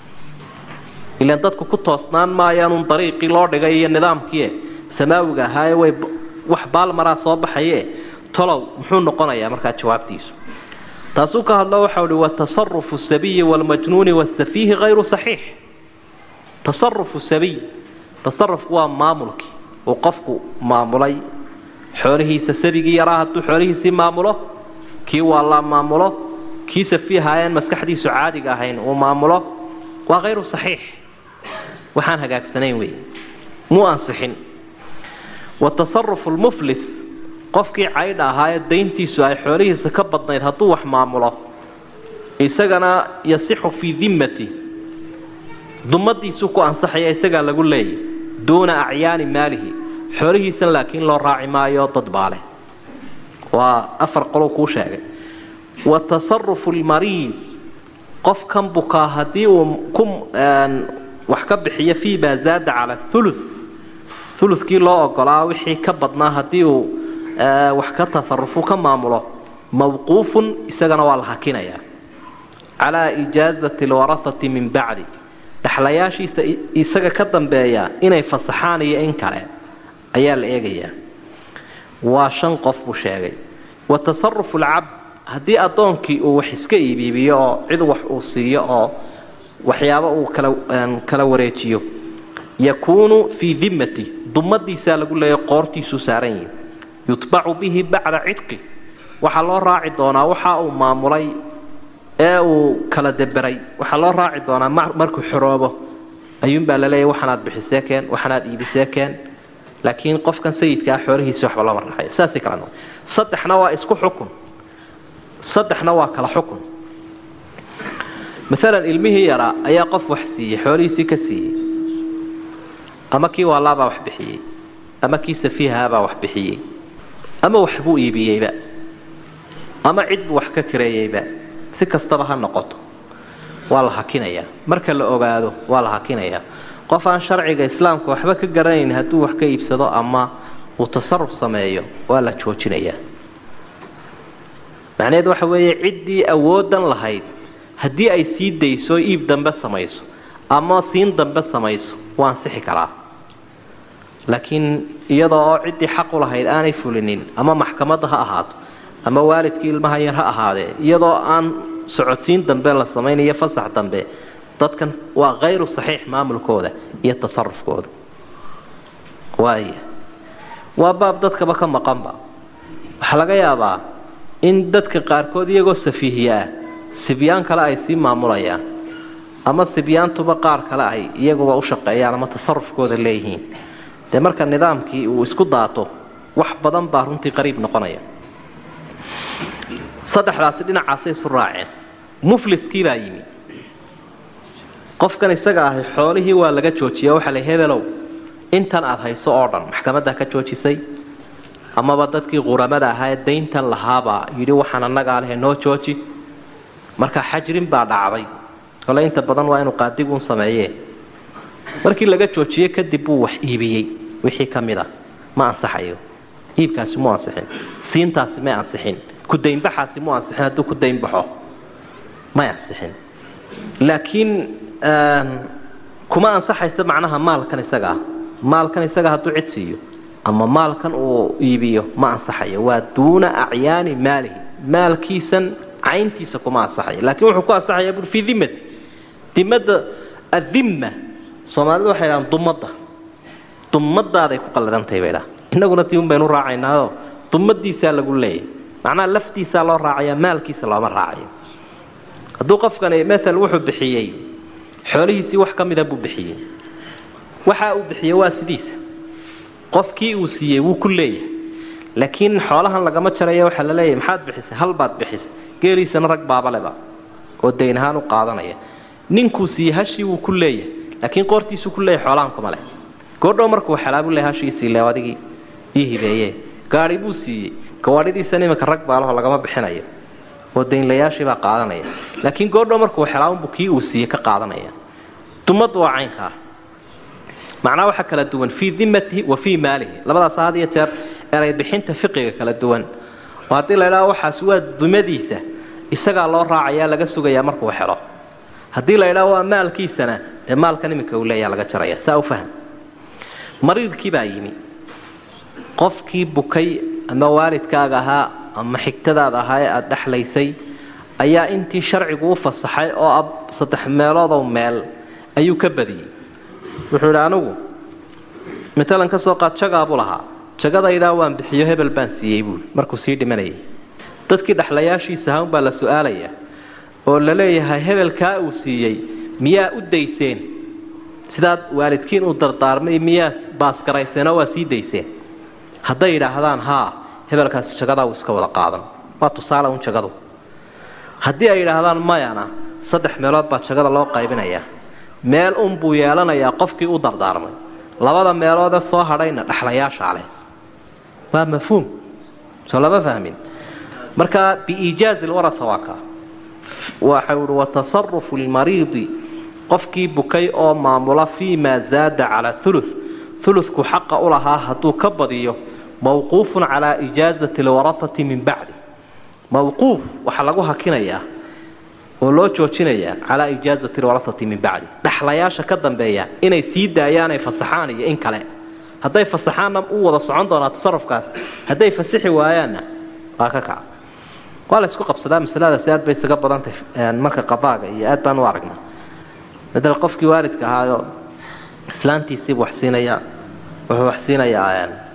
ilaan dadku ku toosnaan maayaanuun dariiqii loo dhigay iyo nidaamkii samaawiga ahaaye way wax baalmaraa soo baxaye tolow muxuu noqonayaa markaa jawaabtiisu taasuu ka hadlo waxau hi watasarufu sabiyi waalmajnuuni waasafiihi hayru saxiix tasarufu sabiy tasarufku waa maamulkii uu qofku maamulay xoolihiisa sabigii yaraa hadduu xoolihiisii maamulo kii waallaa maamulo kii safiihaayeen maskaxdiisu caadiga ahayn uu maamulo waa hayru saxiix waxaan hagaagsanayn wey muu ansixin watasarufu lmuflis qofkii caydha ahaayee dayntiisu ay xoolihiisa ka badnayd hadduu wax maamulo isagana yasixu fii dimmati dumadiisuu ku ansaxaya isagaa lagu leeyay duuna acyaani maalihi xoolihiisan laakiin loo raaci maayo dad baale waa afar qolou kuu sheegay wa tasarufu lmariid qofkan bukaa haddii uu ku wax ka bixiyo fii maa zaada cala thulu ulukii loo ogolaa wixii ka badnaa haddii uu wax ka tasarufu ka maamulo mawquufun isagana waa la hakinayaa calaa ijaazati alwarahati min bacdi dhexlayaashiisa isaga ka dambeeya inay fasaxaan iyo in kale ayaa la eegayaa waa shan qof buu sheegay wa tasarufu alcabd haddii addoonkii uu wax iska iibiibiyo oo cid wax uu siiyo oo waxyaabo uu kala kala wareejiyo yakuunu fii dimmati dumadiisaa lagu leeya qoortiisuu saaran yihi yutbacu bihi bacda cidqi waxaa loo raaci doonaa waxa uu maamulay ee uu kala deberay waxaa loo raaci doonaa markuu xoroobo ayuunbaa laleeyahy waxanaad bixisee keen waxanaad iibisee keen laakiin qofkan sayidkaa xoolihiisi waxba looma raaxayo saasay kala noqon saddexna waa isku xukun saddexna waa kala xukun maalan ilmihii yaraa ayaa qof wax siiyey xoolihiisii ka siiyey ama kii waalaabaa wax bixiyey ama kii safiihaabaa wax bixiyey ama waxbuu iibiyeyba ama cid buu wax ka kireeyeyba si kastaba ha noqoto waa la hakinayaa marka la ogaado waa la hakinayaa qof aan sharciga islaamka waxba ka garanayn hadduu wax ka iibsado ama uu tasaruf sameeyo waa la joojinayaa macnaheed waxa weeye ciddii awoodan lahayd haddii ay sii dayso iib dambe samayso ama siin dambe samayso waa ansixi karaa laakiin iyadoo oo ciddii xaqu lahayd aanay fulinin ama maxkamadda ha ahaato ama waalidkii ilmaha yar ha ahaadee iyadoo aan socodsiin dambe la samaynayo fasax dambe dadkan waa hayru saxiix maamulkooda iyo tasarufkooda waaya waa baab dadkaba ka maqanba waxaa laga yaabaa in dadka qaarkood iyagoo safiihiye ah sibyaan kale ay sii maamulayaan ama sibyaantuba qaar kale ay iyaguba u shaqeeyaan ama tasarufkooda leeyihiin dee marka nidaamkii uu isku daato wax badan baa runtii qariib noqonaya saddexdaasi dhinacaasay isu raaceen mufliskii baa yimi qofkan isaga ahi xoolihii waa laga joojiya waxaa la hebelow intan aada hayso oo dhan maxkamaddaa ka joojisay amaba dadkii quramada ahaa ee dayntan lahaabaa yidhi waxaan annagaa lehe noo jooji marka xajrin baa dhacday kole inta badan waa inuu qaadiguun sameeyee markii laga joojiyey kadib buu wax iibiyey wixii ka mid a ma ansaxayo iibkaasi mu ansixin siintaasi may ansixin kudaynbaxaasi mu ansixin hadduu ku daynbaxo may ansixin laakiin kuma ansaxaysa macnaha maalkan isaga ah maalkan isaga hadduu cid siiyo ama maalkan uu iibiyo ma ansaxayo waa duuna acyaani maalihi maalkiisan cayntiisa kuma ansaxayo laakiin wuxuu ku ansaxaya bui fii dimati dimada adimma soomaalidu waxay dhahaan dumadda dumadaaday ku qalladantahay bay dhaha innaguna tii un baynu raacaynaayo dumadiisaa lagu leeyahay macnaha laftiisaa loo raacaya maalkiisa looma raacayo hadduu qofkani maal wuxuu bixiyey xoolihiisii wax ka mida buu bixiyey waxa uu bixiyey waa sidiisa qofkii uu siiyey wuu ku leeyahay laakiin xoolahan lagama jaraya waxaa la leeyahay maxaad bixisay hal baad bixisay geeliisana rag baabaleba oo dayn ahaan u qaadanaya ninkuu siiyey hashii wuu ku leeyahay laakiin qoortiisuu ku leeyahay xoolahan kuma leh goordhow markuu xelaabu leeyahay hashiisii le adigii ii hibeeye gaari buu siiyey gawaadhidiisana iminka rag baalaho lagama bixinayo oo daynlayaashiibaa qaadanaya laakiin goordhow markuu xelaabunbu kii uu siiyey ka qaadanaya dumadu waa caynkaa macnaa waxaa kala duwan fii dimatihi wa fii maalihi labadaas had iyo jeer eray bixinta fiqiga kala duwan oo haddii la idhaho waxaas waa dumadiisa isagaa loo raacayaa laga sugayaa markuu xelo haddii la idhaho waa maalkiisana dee maalkan iminka uu leeyaa laga jaraya saa u fahm mariidkii baa yimi qofkii bukay ama waalidkaaga ahaa ama xigtadaada ahaa ee aada dhexlaysay ayaa intii sharcigu u fasaxay oo ab saddex meeloodow meel ayuu ka badiyey wuxuu idhi anigu matalan ka soo qaad jagaabuu lahaa jagadaydaa waan bixiyo hebel baan siiyey buui markuu sii dhimanayay dadkii dhexlayaashiisa ahaan baa la su-aalaya oo la leeyahay hebelkaa uu siiyey miyaa u dayseen sidaad waalidkiin u dardaarmay miyaa baasgarayseenoo waa sii dayseen hadday yidhaahdaan haa hebelkaasi jagadaa uu iska wada qaadan waa tusaale un jagadu haddii ay yidhaahdaan mayana saddex meelood baa jagada loo qaybinayaa meel unbuu yeelanayaa qofkii u dardaarmay labada meeloodee soo hadhayna dhexlayaashaa leh waa mafhuum soo lama fahmin marka biiijaazi lwarasa waa kaa waxau uhi watasarufu lmariidi qofkii bukay oo maamula fii maa zaada calaa ulu uludku xaqa u lahaa hadduu ka badiyo mawquufun calaa ijaazati lwarasati min bacdi mawquuf waxaa lagu hakinayaa oo loo joojinayaa calaa ijaazati lwarasati min bacdi dhexlayaasha ka dambeeya inay sii daayaanay fasaxaan iyo in kale hadday fasaxaanna u wada socon doonaa tasarufkaas hadday fasixi waayaanna waa ka kaca waa la isku qabsadaa masaladaasi aad bay isaga badantahy marka qadaaga iyo aad baan u aragnaa madal qofkii waalidka ahaayo islaantiisiibu wax siinaya wuxuu wax siinayaa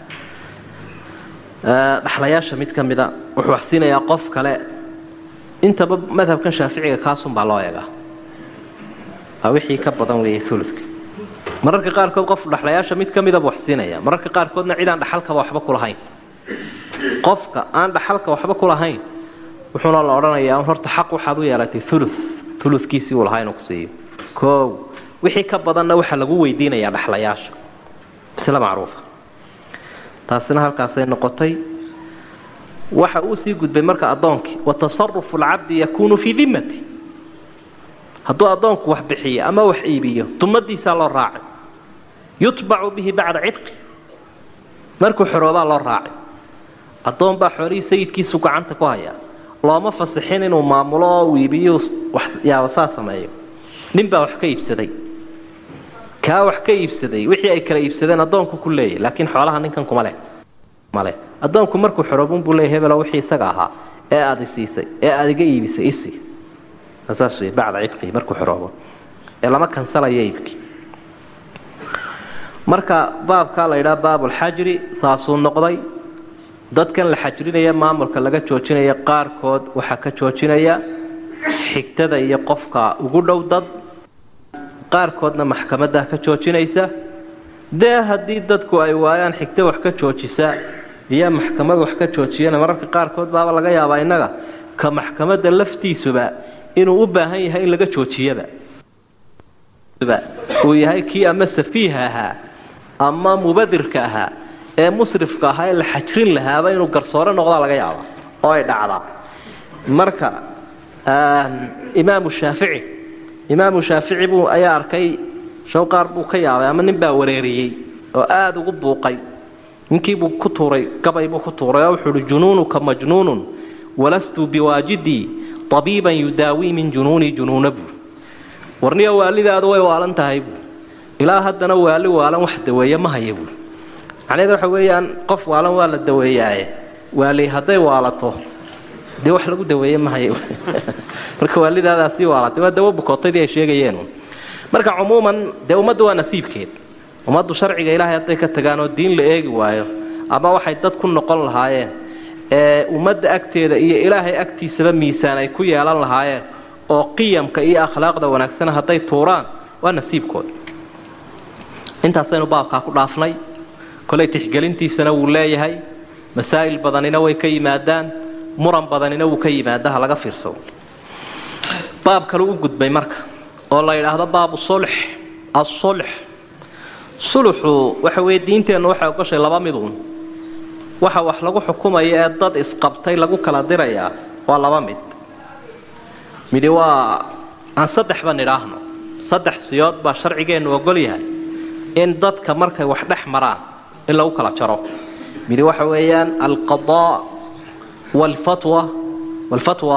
dhexlayaasha mid ka mida wuxuu wax siinayaa qof kale intaba madhabkan shaaficiga kaasunbaa loo eegaa waa wixii ka badan weeye uludka mararka qaarkood qof dhexlayaasha mid ka midaba wax siinaya mararka qaarkoodna cid aan dhaxalkaba waxba kulahayn qofka aan dhaxalka waxba kulahayn wuxuuna la odhanayaa horta xaq waxaad u yeelatay ulu uludkiisii uu lahaa inuu ku siiyo koow wixii ka badanna waxaa lagu weydiinayaa dhexlayaasha sila macruufa taasina halkaasay noqotay waxa uu sii gudbay marka addoonkii watasarufu alcabdi yakuunu fii dimmati hadduu addoonku wax bixiyo ama wax iibiyo dumadiisaa loo raacay yutbacu bihi bacda cidqi markuu xoroobaa loo raacay addoon baa xoolihii sayidkiisu gacanta ku hayaa looma fasixin inuu maamulo oo uu iibiyo waxyaaba saa sameeyo nin baa wax ka iibsaday kaa wax ka iibsaday wixii ay kala iibsadeen addoonku ku leeyahy laakiin xoolaha ninkan kuma leh male addoonku markuu xoroobun buu leeyahy hebelo wixii isaga ahaa ee aada isiisay ee aada iga iibisay isi saas wey bacda cidqihi markuu xoroobo ee lama kansalayo iibkii marka baabkaa la yidhaha baabulxajri saasuu noqday dadkan la xajrinaya maamulka laga joojinaya qaarkood waxaa ka joojinaya xigtada iyo qofka ugu dhow dad qaarkoodna maxkamadaa ka joojinaysa dee haddii dadku ay waayaan xigto wax ka joojisa iyo maxkamad wax ka joojiyana mararka qaarkood baaba laga yaabaa innaga ka maxkamadda laftiisuba inuu u baahan yahay in laga joojiyaba uu yahay kii ama safiiha ahaa ama mubadirka ahaa ee musrifka ahaa ee la xajrin lahaaba inuu garsoore noqdaa laga yaaba oo ay dhacdaa marka imaamu shaafici imaamu shaafici buu ayaa arkay shawqaar buu ka yaabay ama nin baa wareeriyey oo aada ugu buuqay ninkiibuu ku tuuray gabay buu ku tuuray oo wuxuu uhi junuunuka majnuunun walastu biwaajidii tabiiban yudaawii min junuunii junuuna buu warniyo waalidaadu way waalan tahay buu ilaa haddana waali waalan wax daweeye ma haya buui macnaheed waxa weeyaan qof waalan waa la daweeyaaye waali hadday waalato dee wax lagu daweeye ma haya marka waalidaadaasii waalatay waa dawo bukootaydii ay sheegayeen marka cumuuman dee ummaddu waa nasiibkeed ummaddu sharciga ilaahay hadday ka tagaan oo diin la eegi waayo ama waxay dad ku noqon lahaayeen ee ummadda agteeda iyo ilaahay agtiisaba miisaan ay ku yeelan lahaayeen oo qiyamka iyo akhlaaqda wanaagsan hadday tuuraan waa nasiibkooda intaasaynu baabkaa ku dhaafnay kolay tixgelintiisana wuu leeyahay masaa'il badanina way ka yimaadaan muran badanina wuu ka yimaada ha laga fiirsado baab kale u gudbay marka oo la yidhaahdo baabu sulx asulx suluxu waxa weeye diinteennu waxay ogoshay laba miduun waxa wax lagu xukumaya ee dad isqabtay lagu kala dirayaa waa laba mid midi waa aan saddexba nidhaahno saddex siyood baa sharcigeennu ogol yahay in dadka markay wax dhex maraan in lagu kala jaro midi waxa weeyaan alqadaa walfatwa walfatwa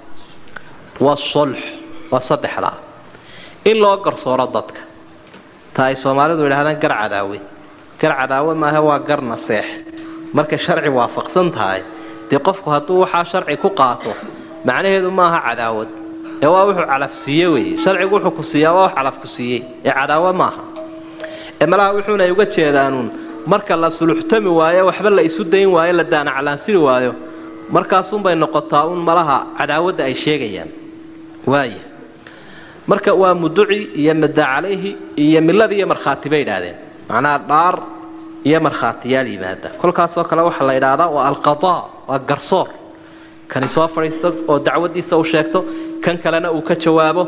waasulx waa saddexdaa in loo garsooro dadka ta ay soomaalidu yidhahdaan gar cadaawe gar cadaawe maaha waa gar naseex markay sharci waafaqsan tahay dee qofku hadduu waxaa sharci ku qaato macnaheedu maaha cadaawad ee waa wuxuu calafsiiye weeye sharcigu wuxuu ku siiyaa waa wax calaf ku siiyey ee cadaawo maaha ee malaha wuxuuna ay uga jeedaanuun marka la suluxtami waayo waxba la isu dayn waayo la daanaclaansiri waayo markaasunbay noqotaa un malaha cadaawadda ay sheegayaan waaya marka waa muduci iyo madda calayhi iyo milad iyo markhaati bay idhaahdeen macnaha dhaar iyo markhaatiyaal yimaada kolkaasoo kale waxaa la idhaahdaa waa alqadaa waa garsoor kani soo fadhiisto oo dacwadiisa u sheegto kan kalena uu ka jawaabo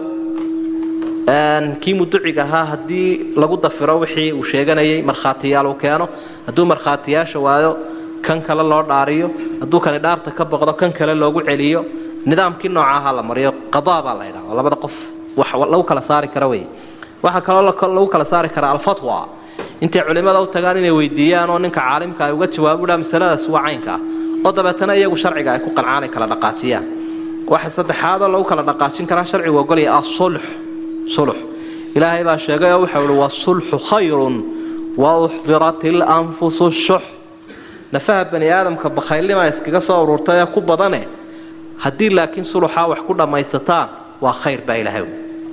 kii muduciga ahaa haddii lagu dafiro wixii uu sheeganayay markhaatiyaal uu keeno hadduu markhaatiyaasha waayo kan kale loo dhaariyo hadduu kani dhaarta ka boqdo kan kale loogu celiyo nidaamkii noocaha la mariyo qadaa baa la ydhaha labada qof wax lagu kala saari kara wey waxaa kaloo lagu kala saari karaa alfatwa intay culimada u tagaan inay weydiiyaan oo ninka caalimka ay uga jawaabudha masaladaas waa caynka ah oo dabeetana iyagu sharciga ay ku qancaan ay kala dhaqaajiyaan waxa saddexaadoo lagu kala dhaqaajin karaa sharcigu ogolaya asulx sulx ilaahay baa sheegay oo waxau ihi wasulxu khayrun wa uxdirat ilanfusu shux nafaha bani aadamka bakhaylnimaa iskaga soo ururtay ee ku badane haddii laakiin suluxaa wax ku dhammaysataan waa khayr baa ilaahay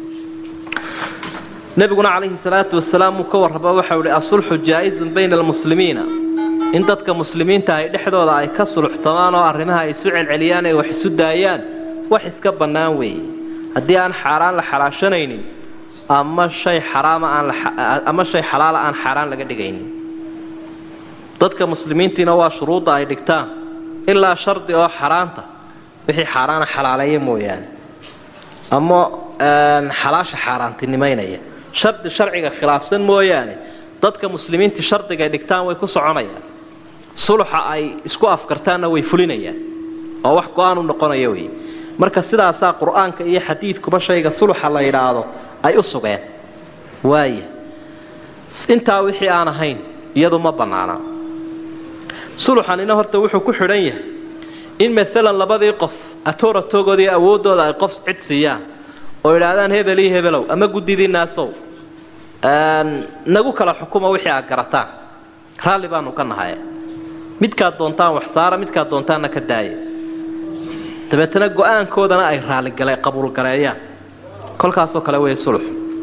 nabiguna calayhi salaatu wasalaam uu ka warraba waxau ihi asulxu jaa-izun bayna almuslimiina in dadka muslimiinta ay dhexdooda ay ka suluxtamaan oo arrimaha ay isu celceliyaan ay wax isu daayaan wax iska bannaan weeye haddii aan xaaraan la xalaashanaynin ama shay xaraama aan ama shay xalaala aan xaaraan laga dhigaynin dadka muslimiintiina waa shuruudda ay dhigtaan ilaa shardi oo xaaraanta wixii xaaraana xalaaleeya mooyaane ama xalaasha xaaraantinimaynaya shardi sharciga khilaafsan mooyaane dadka muslimiintii shardigay dhigtaan way ku soconayaan suluxa ay isku afkartaanna way fulinayaan oo wax go-aan u noqonaya wey marka sidaasaa qur-aanka iyo xadiidkuba shayga suluxa la yidhaahdo ay u sugeen waaya intaa wixii aan ahayn iyadu ma bannaana suluxanina horta wuxuu ku xidhan yahay in maalan labadii qof atooratogoodii awooddooda ay qof cid siiyaan oo idhaahdaan hebel iyo hebelow ama guddidii naasow nagu kala xukuma wixii aad garataan raalli baanu ka nahay midkaad doontaan wax saara midkaad doontaanna ka daaya dabeetana go-aankoodana ay raalligale qabuulgareeyaan kolkaasoo kale wey sulux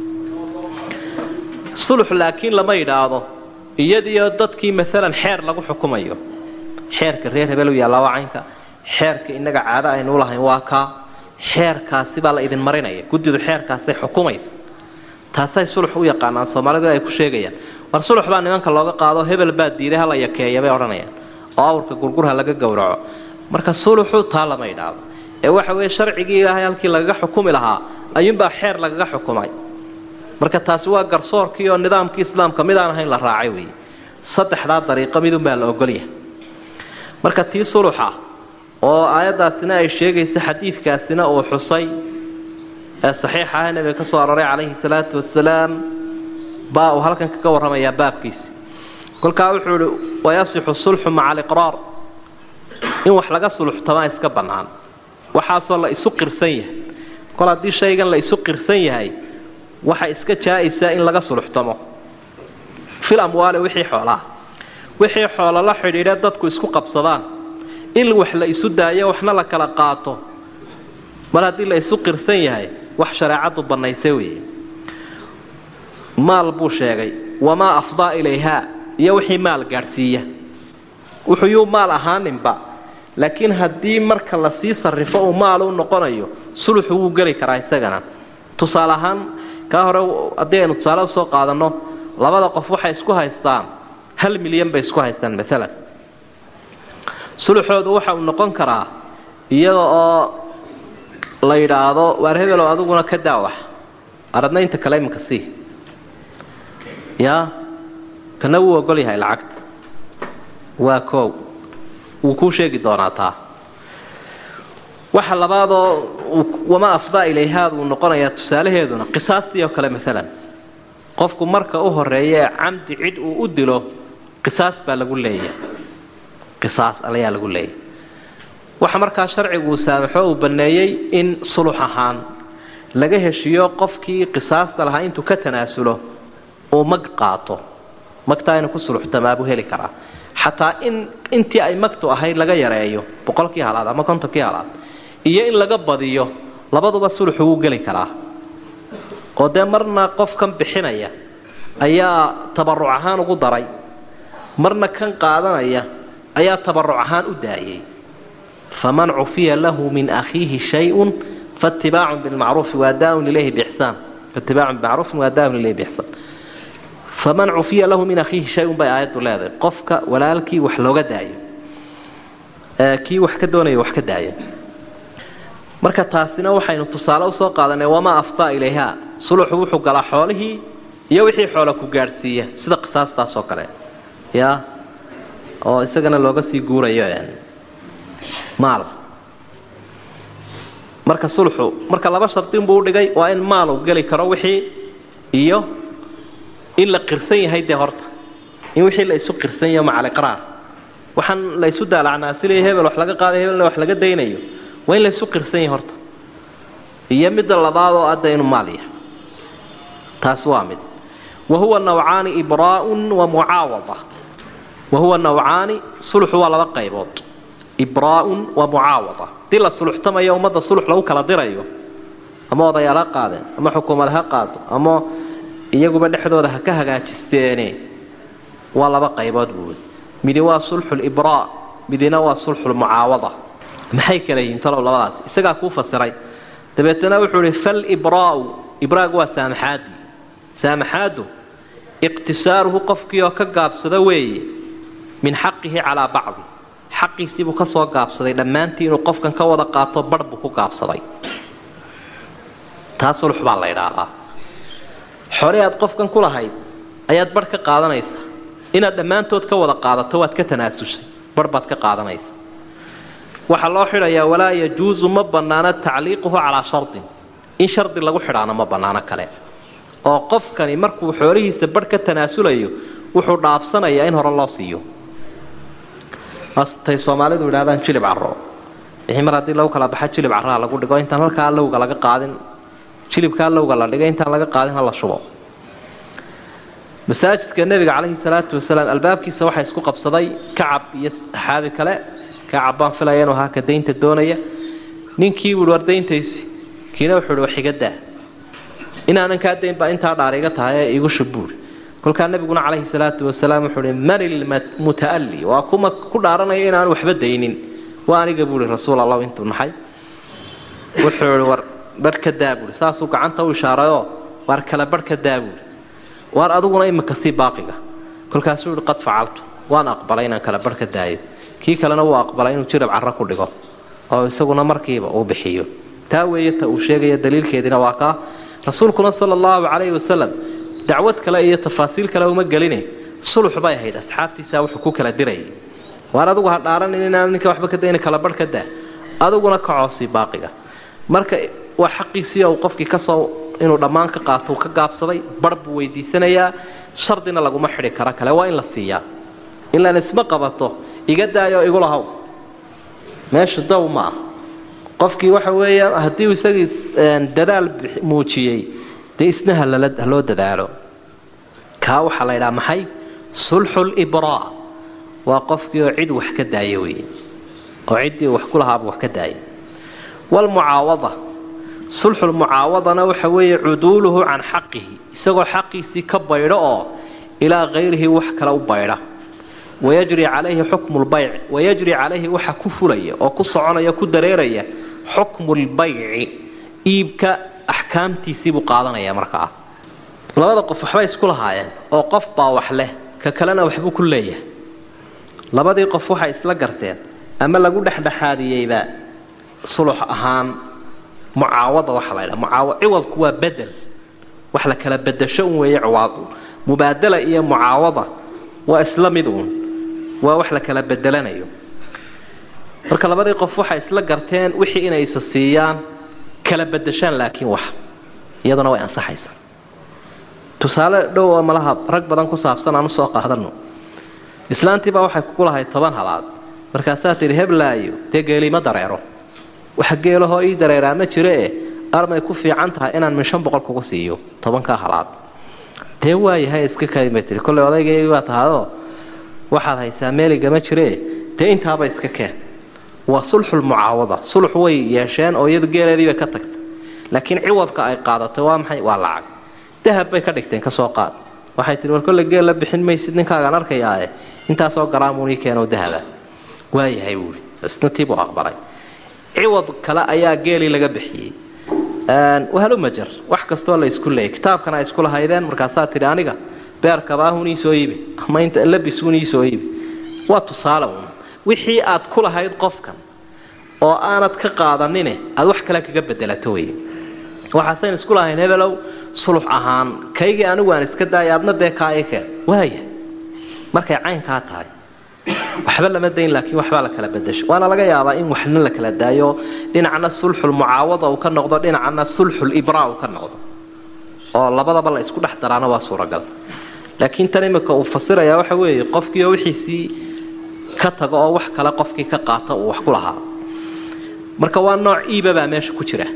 sulux laakiin lama yidhaahdo iyadiyo dadkii maalan xeer lagu xukumayo xeerka reer hebel u yaallaa waa caynka xeerka innaga caado aynu lahayn waa kaa xeerkaasi baa la idin marinaya guddidu xeerkaasay xukumaysa taasay sulux u yaqaanaan soomaalidu ay ku sheegayaan war sulux baa nimanka looga qaado hebel baa diiday hala yakeeya bay odhanayaan oo awrka gurgurha laga gowraco marka suluxu taa lama idhaado ee waxa weeye sharcigii ilaahay halkii lagaga xukumi lahaa ayuunbaa xeer lagaga xukumay marka taasi waa garsoorkii oo nidaamkii islaamka mid aan ahayn la raacay weeye saddexdaa dariiqo midunbaa la ogolyahay marka tii suluxa oo aayaddaasina ay sheegaysa xadiidkaasina uu xusay ee saxiixa ah nabiga ka soo aroray calayhi salaatu wasalaam baa uu halkan kaga warramayaa baabkiisi kolkaa wuxuu ihi wayasixu sulxu maca aliqraar in wax laga suluxtamaa iska bannaan waxaasoo la isu qirsan yahay kol haddii shaygan la isu qirsan yahay waxa iska jaa-isa in laga suluxtamo fil amwaali wixii xoolaa wixii xoolo la xidhiidha dadku isku qabsadaan in wax la isu daayo waxna la kala qaato mar haddii la isu qirsan yahay wax shareecadu bannaysay weeye maal buu sheegay wamaa afdaa ilayhaa iyo wixii maal gaadhsiiya wuxuu yuu maal ahaaninba laakiin haddii marka lasii sarrifo uu maal u noqonayo suluxu wuu geli karaa isagana tusaale ahaan kaa hore haddii aynu tusaale usoo qaadanno labada qof waxay isku haystaan hal milyan bay isku haystaan maalan suluxoodu waxa uu noqon karaa iyada oo la yidhaahdo waar hebelow adiguna ka daawax aradna inta kale iminka sii yaa kana wuu ogol yahay lacagta waa koow wuu kuu sheegi doonaa taa waxa labaadoo wamaa afdaa ilayhaad uu noqonayaa tusaalaheeduna qisaastii oo kale maalan qofku marka u horeeya ee camdi cid uu u dilo qisaas baa lagu leeyahay qisaas alayaa lagu leeyahay waxa markaa sharcigu uu saamaxo uu banneeyey in sulux ahaan laga heshiiyo qofkii qisaasta lahaa intuu ka tanaasulo uu mag qaato magtaa inuu ku suluxtamaabuu heli karaa xataa in intii ay magtu ahayd laga yareeyo boqolkii halaad ama kontonkii halaad iyo in laga badiyo labaduba suluxu wuu geli karaa oo dee marna qofkan bixinaya ayaa tabaruc ahaan ugu daray marna kan qaadanaya ayaa tabaruc ahaan u daayay faman cufiya lahu min akhiihi shayun faatibaacun bilmacruufi waadaaun ilayhi bixsaan faatibaacun bimacruufin waadaaun ilayhi bixsaan faman cufiya lahu min akhiihi shay-un bay aayaddu leedahay qofka walaalkii wax looga daayo kii wax ka doonaya wax ka daaya marka taasina waxaynu tusaale usoo qaadanay wamaa aftaa ilayha suluxu wuxuu galaa xoolihii iyo wixii xoola ku gaadhsiiya sida qisaastaas oo kale ya oo isagana looga sii guurayo maal marka sulxu marka laba shardinbuu udhigay waa in maal uu geli karo wixii iyo in la qirsan yahay dee horta in wixii la isu qirsan yaho maca aliqraar waxaan la isu daalacnaasilaya hebel wax laga qaadayo hebelna wax laga daynayo waa in la isu qirsan yahay horta iyo midda labaad oo adda inuu maal yahay taas waa mid wa huwa nawcaani ibraa'un wa mucaawada wa huwa nawcaani sulxu waa laba qaybood ibraa'un wa mucaawada dii la suluxtamayo ummadda sulux lagu kala dirayo ama odayaal ha qaadeen ama xukuumad ha qaado ama iyaguba dhexdooda ha ka hagaajisteene waa laba qaybood buui midi waa sulxulibraa midina waa sulxulmucaawada maxay kala yihiin talow labadaas isagaa kuu fasiray dabeetana wuxuu ihi falibraau ibraagu waa saamaxaadii saamaxaadu iqtisaaruhu qofkii oo ka gaabsada weeye min xaqihi calaa bacdi xaqiisiibuu ka soo gaabsaday dhammaantii inuu qofkan ka wada qaato barh buu ku gaabsaday taa sulx baa la idhaahdaa xore aad qofkan ku lahayd ayaad barh ka qaadanaysa inaad dhammaantood ka wada qaadato waad ka tanaasushay barh baad ka qaadanaysa waxaa loo xidhayaa walaa yajuusu ma bannaano tacliiquhu calaa shardin in shardi lagu xidhaano ma bannaano kale oo qofkani markuu xoolihiisa barh ka tanaasulayo wuxuu dhaafsanayaa in hore loo siiyo tay soomaalidu yidhahdaan jilib caro wixii mar haddii lagu kala baxa jilib carraa lagu dhigo intaan halkaa lowga laga qaadin jilibkaa lowga la dhigay intaan laga qaadin hala shubo masaajidka nebiga calayhi salaatu wasalaam albaabkiisa waxaa isku qabsaday kacab iyo saxaabi kale kacab baan filaya inuu ahaa ka daynta doonaya ninkii buui war dayntaysi kiina wuxuu ihi wax iga daa inaanan kaa dayn baa intaa dhaar iga tahay ee igu shubuuri kolkaa nebiguna calayhi salaatu wasalaam wuxuu ihi man ilmuta'alli waa kuma ku dhaaranaya inaan waxba daynin waa aniga buuhi rasuul allah intuu naxay wuxuu ihi war barh ka daa buui saasuu gacanta u ishaarayoo waar kale barh ka daa buui waar adiguna imika sii baaqiga kolkaasuu yihi qad facaltu waan aqbalay inaan kale barh ka daayo kii kalena wuu aqbalay inuu jirab carro ku dhigo oo isaguna markiiba uu bixiyo taa weeye ta uu sheegaya daliilkeediina waa kaa rasuulkuna sala allahu calayhi wasalam dacwad kale iyo tafaasiil kale uma geline sulux bay ahayd asxaabtiisaa wuxuu ku kala dirayay waar adigu ha dhaaranin inaan ninka waxba ka dayna kala barh ka daa adiguna ka coosi baaqiga marka waa xaqiisii uu qofkii kasoo inuu dhammaan ka qaato uu ka gaabsaday barh buu weydiisanayaa shardina laguma xidhi karo kale waa in la siiyaa ilaan isma qabato iga daayo igula haw meesha daw ma ah qofkii waxa weeyaan haddii isagii dadaal muujiyey dee isna haloo dadaalo kaa waxaa la ydhaha maxay sulxulibraa waa qofkii oo cid wax ka daaya wey oo ciddii wax ku lahaaba wax ka daaya waalmucaawada sulxulmucaawadana waxa weeye cuduuluhu can xaqihi isagoo xaqiisii ka baydho oo ilaa hayrihi wax kale u baydha wayajri calayhi xukmu lbayc wayajri calayhi waxa ku fulaya oo ku soconaya ku dareeraya xukmu lbayci iibka axkaamtiisii buu qaadanaya markaa labada qof waxbay isku lahaayeen oo qof baa wax leh ka kalena waxbuu ku leeyahay labadii qof waxay isla garteen ama lagu dhexdhexaadiyeyba sulux ahaan mucaawada waxa la ydhaha mucaawa ciwadku waa bedel wax la kala bedasho un weeye ciwaadu mubaadala iyo mucaawada waa isla mid uun waa wax la kala bedelanayo marka labadii qof waxay isla garteen wixii inay isa siiyaan kala bedashaan laakiin wax iyadana way ansaxaysaa tusaale dhow oo malaha rag badan ku saabsan aan usoo qaadano islaantiibaa waxay kugu lahayd toban halaad markaasaa tidhi heblaayo dee geelima dareero wax geelahoo ii dareeraa ma jiro e armay ku fiican tahay inaan min shan boqol kugu siiyo tobankaa halaad dee waayahay iska kaynbay tii kollay odaygaygi baa tahayoo waxaad haysaa meeligama jiree dee intaaba iska keen waa sulxulmucaawada sulx way yeesheen oo iyadu geeleediibay ka tagtay laakiin ciwadka ay qaadatay waa maxay waa lacag dahab bay ka dhigteen kasoo qaad waxay tihi war kolle geel la bixin maysid ninkaagaan arkayaae intaasoo garaamunii keenoo dahaba waayahay buui isna tiibuu aqbalay ciwad kale ayaa geelii laga bixiyey wahalumajar wax kastoo la isku leeyay kitaabkana ay isku lahaydeen markaasaa tidhi aniga beerkabaahun iisoo iibi ama inta labisuun iisoo iibi waa tusaale uun wixii aad ku lahayd qofkan oo aanad ka qaadanine aad wax kale kaga bedelato wey waxaasayn isku lahayn hebelow sulux ahaan kaygii anigu aan iska daaya adna dee kaa i keen waaya markay caynkaa tahay waxba lama dayn laakiin waxbaa la kala bedasho waana laga yaabaa in waxna la kala daayo dhinacna sulxulmucaawada uu ka noqdo dhinacna sulxulibraa uu ka noqdo oo labadaba la isku dhex daraana waa suuragal laakiin tan imika uu fasiraya waxa weeye qofkiioo wixiisii ka tago oo wax kale qofkii ka qaata uu wax ku lahaa marka waa nooc iiba baa meesha ku jira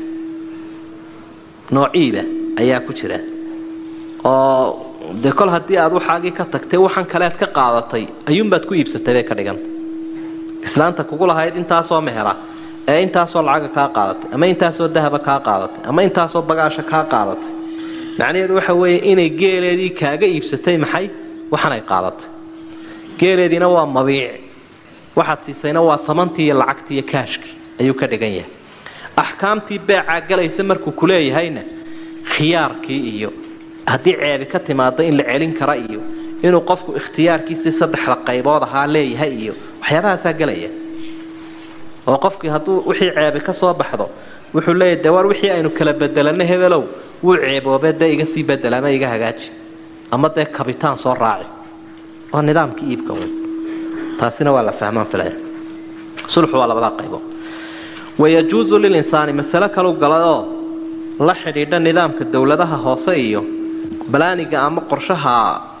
nooc iiba ayaa ku jira oo dee kol haddii aad waxaagii ka tagtay waxaan kaleed ka qaadatay ayuunbaad ku iibsatay bay ka dhiganta islaanta kugu lahayd intaasoo mehera ee intaasoo lacaga kaa qaadatay ama intaasoo dahaba kaa qaadatay ama intaasoo bagaasha kaa qaadatay macnaheedu waxa weeye inay geeleedii kaaga iibsatay maxay waxanay qaadatay geeleediina waa mabiic waxaad siisayna waa samantii iyo lacagtii iyo kaashkii ayuu ka dhigan yahay axkaamtii beecaa galaysa markuu kuleeyahayna khiyaarkii iyo haddii ceebi ka timaado in la celin kara iyo inuu qofku ikhtiyaarkiisii saddexda qaybood ahaa leeyahay iyo waxyaabahaasaa gelaya oo qofkii hadduu wixii ceebi ka soo baxdo wuxuu leeyahy de war wixii aynu kala bedelanay hebelow wuu ceeboobe dee iga sii bedela ama iga hagaaji ama dee kabitaan soo raaci waa nidaamkii iibka un taasina waa la fahmaan filaya sulxu waa labadaa qaybood wayajuusu lilinsaani masale kalau galayoo la xidhiidha nidaamka dowladaha hoose iyo balaaniga ama qorshaha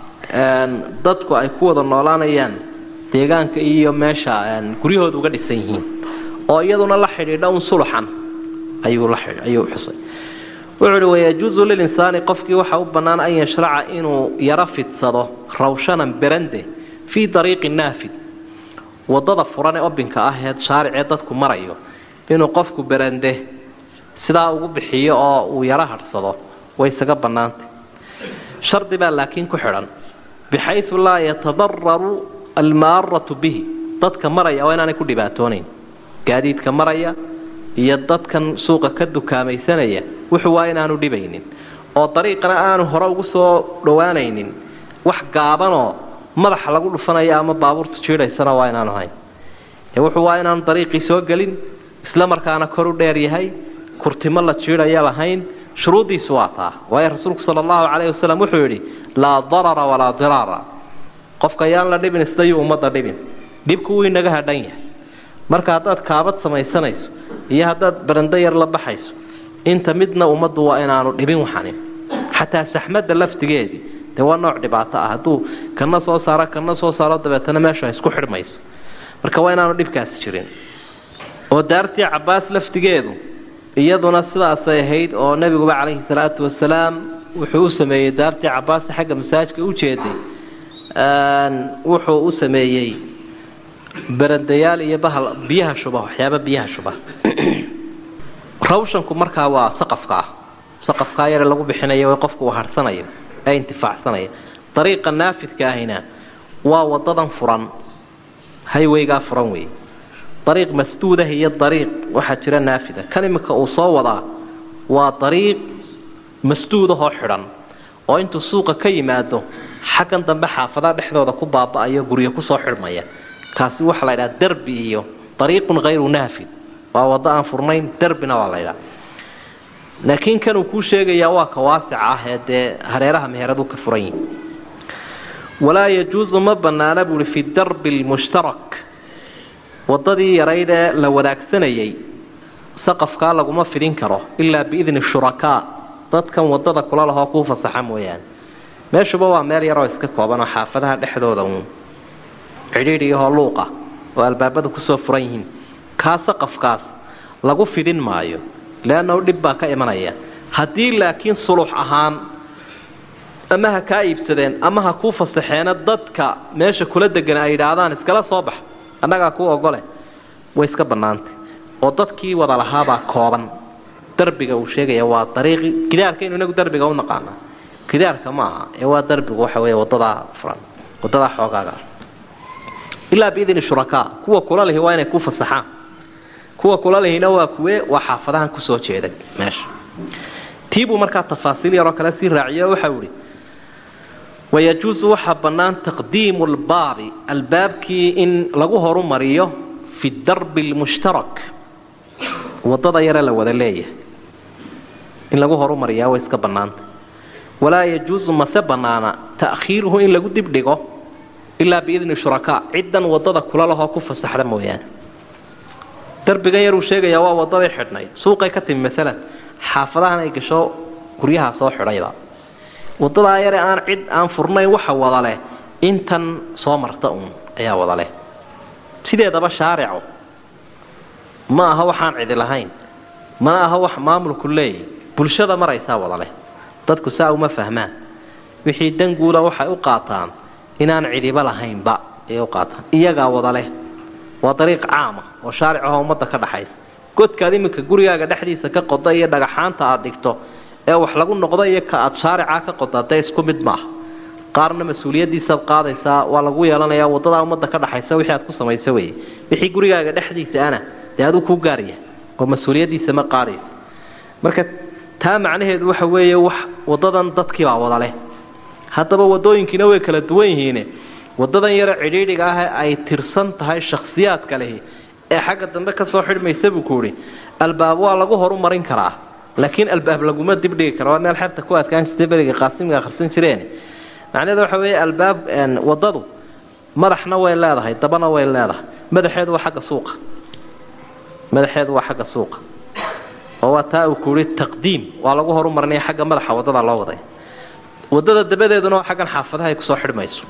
dadku ay ku wada noolaanayaan deegaanka iyo meesha guryahooda uga dhisan yihiin oo iyaduna la xidhiidha un suluxan ayuu xusay wuxuu uhi wayajuusu lilinsaani qofkii waxa u bannaan an yashraca inuu yaro fidsado rawshanan berande fii dariiqi naafid wadada furan ee obinka ah ee shaaricee dadku marayo inuu qofku berande sidaa ugu bixiyo oo uu yaro hadhsado way isaga bannaantay shardi baa laakiin ku xidhan bixayu laa yatadararu almaaratu bihi dadka maraya waa inaanay ku dhibaatoonayn gaadiidka maraya iyo dadkan suuqa ka dukaamaysanaya wuxuu waa inaanu dhibaynin oo dariiqana aanu hore ugu soo dhowaanaynin wax gaabanoo madaxa lagu dhufanaya ama baabuurta jiidhaysana waa inaanu hayn wuxuu waa inaanu dariiqii soo gelin isla markaana kor u dheer yahay kurtimo la jiidhaya lahayn shuruuddiisu waa taa waayo rasuulku sala allahu calayhi wasalam wuxuu yidhi laa darara walaa diraara qofka yaan la dhibin isdayuu ummadda dhibin dhibku wuu inaga hadhan yahay marka haddaad kaabad samaysanayso iyo haddaad barando yar la baxayso inta midna ummaddu waa inaanu dhibin waxanin xataa saxmadda laftigeedii dee waa nooc dhibaato ah hadduu kana soo saaro kana soo saaro dabeetana meesha isku xidhmayso marka waa inaanu dhibkaasi jirin oo daartii cabaas laftigeedu iyaduna sidaasay ahayd oo nebiguba calayhi salaatu wasalaam wuxuu u sameeyey daartii cabaasi xagga masaajka u jeeday wuxuu u sameeyey berandayaal iyo bahal biyaha shuba waxyaaba biyaha shuba rawshanku markaa waa saqafka ah saqafkaa yare lagu bixinayo ee qofku uu harhsanayo ee intifaacsanayo dariiqa naafidka ahina waa wadadan furan hayweygaa furan wey dariiq masduudah iyo dariiq waxaa jira naafida kan iminka uu soo wadaa waa dariiq masduudahoo xidhan oo intuu suuqa ka yimaado xaggan dambe xaafadaha dhexdooda ku baaba'ayo guryo kusoo xidhmaya kaasi waxaa la ydhaha derbi iyo dariiqun hayru naafid waa waddo aan furnayn derbina waa la ydhaha laakiin kanuu kuu sheegayaa waa ka waasica ah ee dee hareeraha meheradu ka furan yihin walaa yajuusu ma bannaana buuhi fi darbi lmushtarak waddadii yarayd ee la wadaagsanayay saqafkaa laguma fidin karo ilaa biidni shurakaa dadkan waddada kula lahoo kuu fasaxa mooyaane meeshuba waa meel yaroo iska kooban oo xaafadaha dhexdooda uun cidhiidhiyahoo luuqa oo albaabada kusoo furan yihiin kaa saqafkaas lagu fidin maayo leannahu dhib baa ka imanaya haddii laakiin sulux ahaan ama ha kaa iibsadeen ama ha kuu fasaxeena dadka meesha kula degan ay yidhaahdaan iskala soo bax annagaa kuu ogole way iska bannaantay oo dadkii wada lahaabaa kooban darbiga uu sheegaya waa dariiqi gidaarkaynu inagu darbiga u naqaana gidaarka ma aha ee waa darbigu waxa weeye wadadaa furan wadadaa xoogaaga ilaa biidni shurakaa kuwa kula lihi waa inay ku fasaxaan kuwa kula lihina waa kuwe waa xaafadahan kusoo jeeday meesha tiibuu markaa tafaasiil yaroo kale sii raaciye oo waxau ihi wayajuusu waxaa bannaan taqdiimu lbaabi albaabkii in lagu horumariyo fi darbi lmushtarak wadada yare la wada leeyahay in lagu horumariyaa way iska bannaanta walaa yajuusu mase bannaana ta'khiiruhu in lagu dibdhigo ilaa biidni shurakaa ciddan wadada kula lahoo ku fasaxda mooyaane darbigan yaruu sheegayaa waa wadaday xidhnayd suuqay ka timi maalan xaafadahan ay gasho guryahaa soo xidhayba wadadaa yare aan cid aan furnayn waxa wada leh intan soo marta uun ayaa wada leh sideedaba shaarico ma aha waxaan cidi lahayn mana aha wax maamulku leeyahy bulshada maraysaa wada leh dadku saa uma fahmaan wixii danguula waxay u qaataan inaan cidiba lahaynba ayay u qaataan iyagaa wada leh waa dariiq caama oo shaaric ahoo ummadda ka dhaxaysa godkaad iminka gurigaaga dhexdiisa ka qoda iyo dhagaxaanta aad dhigto ee wax lagu noqdo iyo ka aad shaaricaa ka qoda dee isku mid maaha qaarna mas-uuliyaddiisaad qaadaysaa waa lagu yeelanayaa wadadaa ummadda ka dhaxaysa wixii aad ku samaysa weye wixii gurigaaga dhexdiisa ana dee aduu kuu gaarya oo mas-uuliyaddiisa ma qaadaysa marka taa macnaheedu waxa weeye wax wadadan dadkiibaa wada leh haddaba wadooyinkiina way kala duwan yihiine wadadan yaro cidhiidhiga ah ay tirsan tahay shakhsiyaadka lehi ee xagga dambe kasoo xidhmaysa buu ku ihi albaab waa lagu horumarin karaa laakiin albaab laguma dibdhigi kara waa meel xerta ku adkaan jirtay beriga qaasimiga akhrisan jireen macnaheedu waxa weeye albaab wadadu madaxna way leedahay dabana way leedahay madaxeedu waa xagga suuqa madaxeedu waa xagga suuqa oo waa taa uu ku yihi taqdiim waa lagu horumarinaya xagga madaxa wadada loo waday wadada dabadeeduna waa xaggan xaafadaha ay kusoo xidhmayso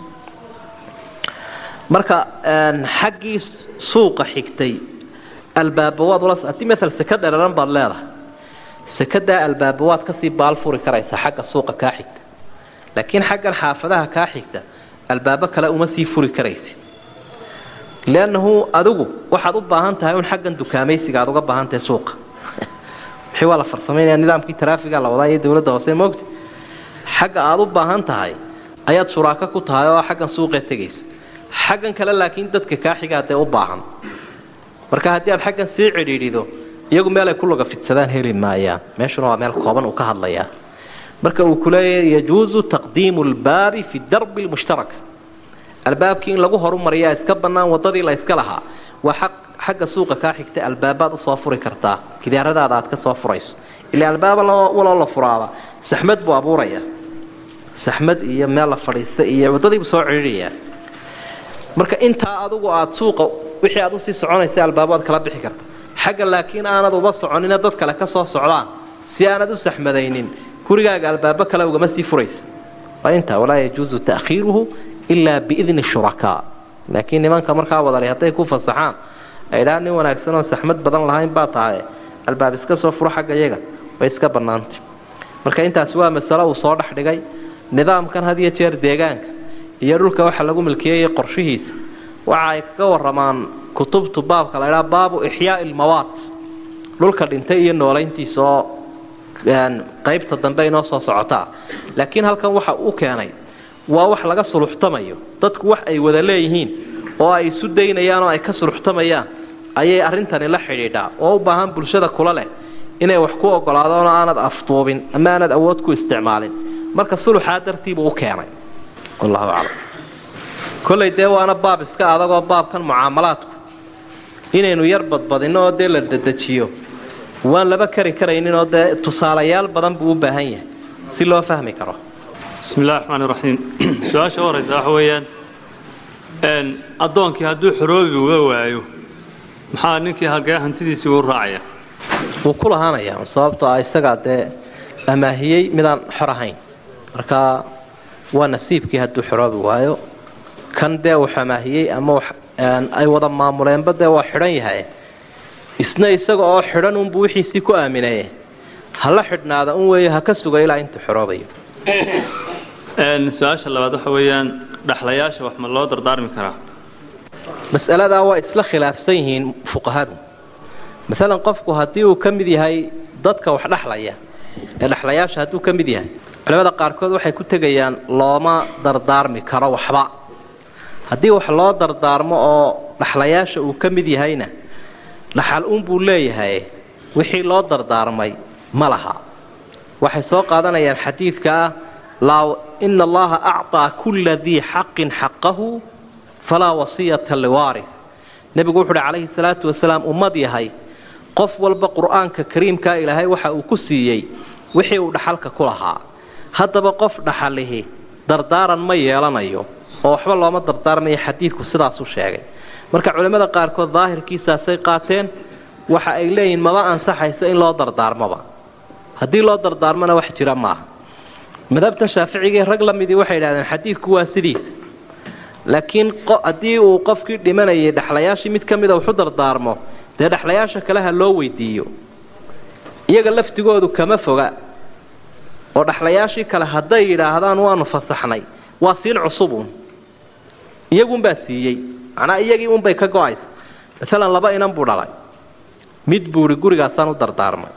marka xaggii suuqa xigtay albaaba waad ula haddii maala seka dhararan baad leedahay sekadaa albaaba waad kasii baal furi karaysaa xagga suuqa kaa xigta laakiin xaggan xaafadaha kaa xigta albaabo kale uma sii furi karaysid leannahu adigu waxaad u baahan tahay un xaggan dukaamaysiga aad uga baahan tahay suuqa wixii waa la farsamaynaya nidaamkii taraafiga la wadaa iyo dowladda hoose moogta xagga aad u baahan tahay ayaad shuraako ku tahay oo xaggan suuqee tegaysa xaggan kale laakiin dadka kaa xigaa dee u baahan marka haddii aad xaggan sii cidhiidhido iyagu meel ay ku laga fidsadaan heli maayaan meeshuna waa meel kooban uu ka hadlayaa marka uu kuleeyahy yajuusu taqdiimu lbaabi fi darbi lmushtarak albaabkii in lagu horumariyaa iska bannaan wadadii la yska lahaa waa xaq xagga suuqa kaa xigta albaabaad usoo furi kartaa kidaaradaada aad ka soo furayso ilaa albaaba waloo la furaaba saxmad buu abuuraya saxmad iyo meel la fadhiista iyo waddadiibuu soo cidhiidhayaa marka intaa adugu aada suuqa wixii aad usii soconaysa albaabaad kala bixi karta xagga laakiin aanad uba soconina dad kale ka soo socdaan si aanad u saxmadaynin gurigaaga albaabo kale ugama sii furaysa waa intaa walaa yajuusu ta'khiiruhu ilaa biidni shurakaa laakiin nimanka markaa wadalay hadday ku fasaxaan ay dhaa nin wanaagsan oo saxmad badan lahayn baa tahay albaab iska soo furo xagga iyaga way iska bannaantay marka intaasi waa masalo uu soo dhex dhigay nidaamkan had iyo jeer deegaanka iyo dhulka waxa lagu milkiyey qorshihiisa waxa ay kaga waramaan kutubtu baabka la ydhaha baabu ixyaai ilmawaat dhulka dhintay iyo noolayntiisa oo qaybta dambe inoo soo socotaa laakiin halkan waxa uu keenay waa wax laga suluxtamayo dadku wax ay wada leeyihiin oo ay isu daynayaan oo ay ka suluxtamayaan ayay arrintani la xidhiidhaa oo u baahan bulshada kula leh inay wax ku ogolaadaan oo aanad afduubin ama aanad awood ku isticmaalin marka suluxaa dartiibuu u keenay wallahu aclam kollay dee waana baab iska adagoo baabkan mucaamalaadku inaynu yar badbadinno oo dee la dedejiyo waan laba kari karaynin oo dee tusaalayaal badan buu u baahan yahay si loo fahmi karo bismi illahi raxmaan iraxiim su-aasha u horeysa waxa weeyaan addoonkii hadduu xoroobi uga waayo maxaa ninkii hagee hantidiisii uu raacaya wuu ku lahaanayaa sababtoo ah isagaa dee amaahiyey midaan xor ahayn marka waa nasiibkii hadduu xoroobi waayo kan dee uu amaahiyey ama ay wada maamuleenba dee waa xidhan yahay isna isaga oo xidhan unbuu wixiisii ku aamineye hala xidhnaada un weeyo ha ka suga ilaa intuu xoroobayo su-aasha labaad waxa weeyaan dhaxlayaasha wax ma loo dardaarmi karaa mas'aladaa waa isla khilaafsan yihiin fuqahadu maalan qofku haddii uu ka mid yahay dadka wax dhexlaya ee dhexlayaasha hadduu ka mid yahay culamada qaarkood waxay ku tegayaan looma dardaarmi karo waxba haddii wax loo dardaarmo oo dhexlayaasha uu ka mid yahayna dhaxal unbuu leeyahay wixii loo dardaarmay ma laha waxay soo qaadanayaan xadiidka ah laa ina allaha acطaa kula dii xaqin xaqahu falaa wasiyata liwaarif nebigu wuxu uhi calayhi salaatu wasalaam ummad yahay qof walba qur-aanka kariimkaa ilaahay waxa uu ku siiyey wixii uu dhaxalka ku lahaa haddaba qof dhaxalihi dardaaran ma yeelanayo oo waxba looma dardaarmayo xadiidku sidaasuu sheegay marka culimmada qaarkood daahirkiisaasay qaateen waxa ay leeyihin maba ansaxayso in loo dardaarmoba haddii loo dardaarmona wax jira maaha madhabta shaaficigii rag la midii waxay idhahdeen xadiidku waa sidiisa laakiin haddii uu qofkii dhimanayay dhexlayaashii mid ka mida waxu dardaarmo dee dhexlayaasha kale ha loo weydiiyo iyaga laftigoodu kama foga oo dhexlayaashii kale hadday yidhaahdaan waanu fasaxnay waa siin cusubun iyagunbaa siiyey macnaa iyagii unbay ka go-aysa maalan laba inan buu dhalay mid buuhi gurigaasaan u dardaarmay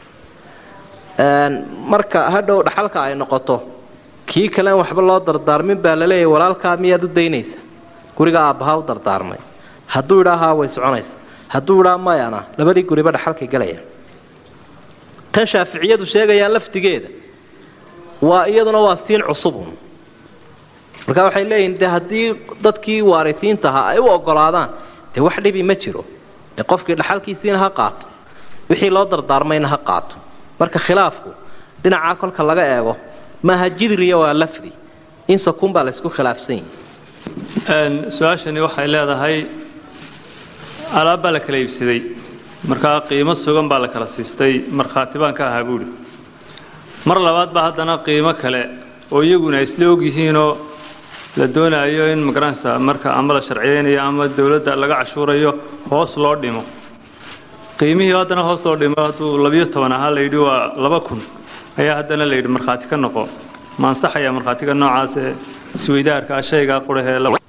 marka hadhow dhaxalka ay noqoto kii kalean waxba loo dardaarmin baa laleeyahy walaalkaa miyaad u daynaysa guriga aabbahaa u dardaarmay hadduu idhaahaa way soconaysa hadduu idhaa mayana labadii guriba dhaxalkay galaya tan shaaficiyadu sheegayaan laftigeeda waa iyaduna waa siin cusubun marka waxay leeyihin de haddii dadkii waarisiinta ahaa ay u ogolaadaan dee wax dhibi ma jiro ee qofkii dhaxalkiisiina ha qaato wixii loo dardaarmayna ha qaato marka khilaafku dhinacaa kolka laga eego maaha jidriya waa lafdi in sakun baa laysku khilaafsan yahi su-aashani waxay leedahay alaab baa la kala iibsaday markaa qiimo sugan baa la kala siistay markhaati baan ka ahaa buuhi mar labaad baa haddana qiimo kale oo iyaguna isla ogyihiinoo la doonaayo in magaranaysa marka ama la sharciyeynayo ama dowladda laga cashuurayo hoos loo dhimo qiimihii haddana hoos loo dhimo hadduu labiyo toban ahaa layidhi waa laba kun ayaa haddana layidhi markhaati ka noqo ma ansaxaya markhaatiga noocaas ee isweydaarka shaygaa qurahee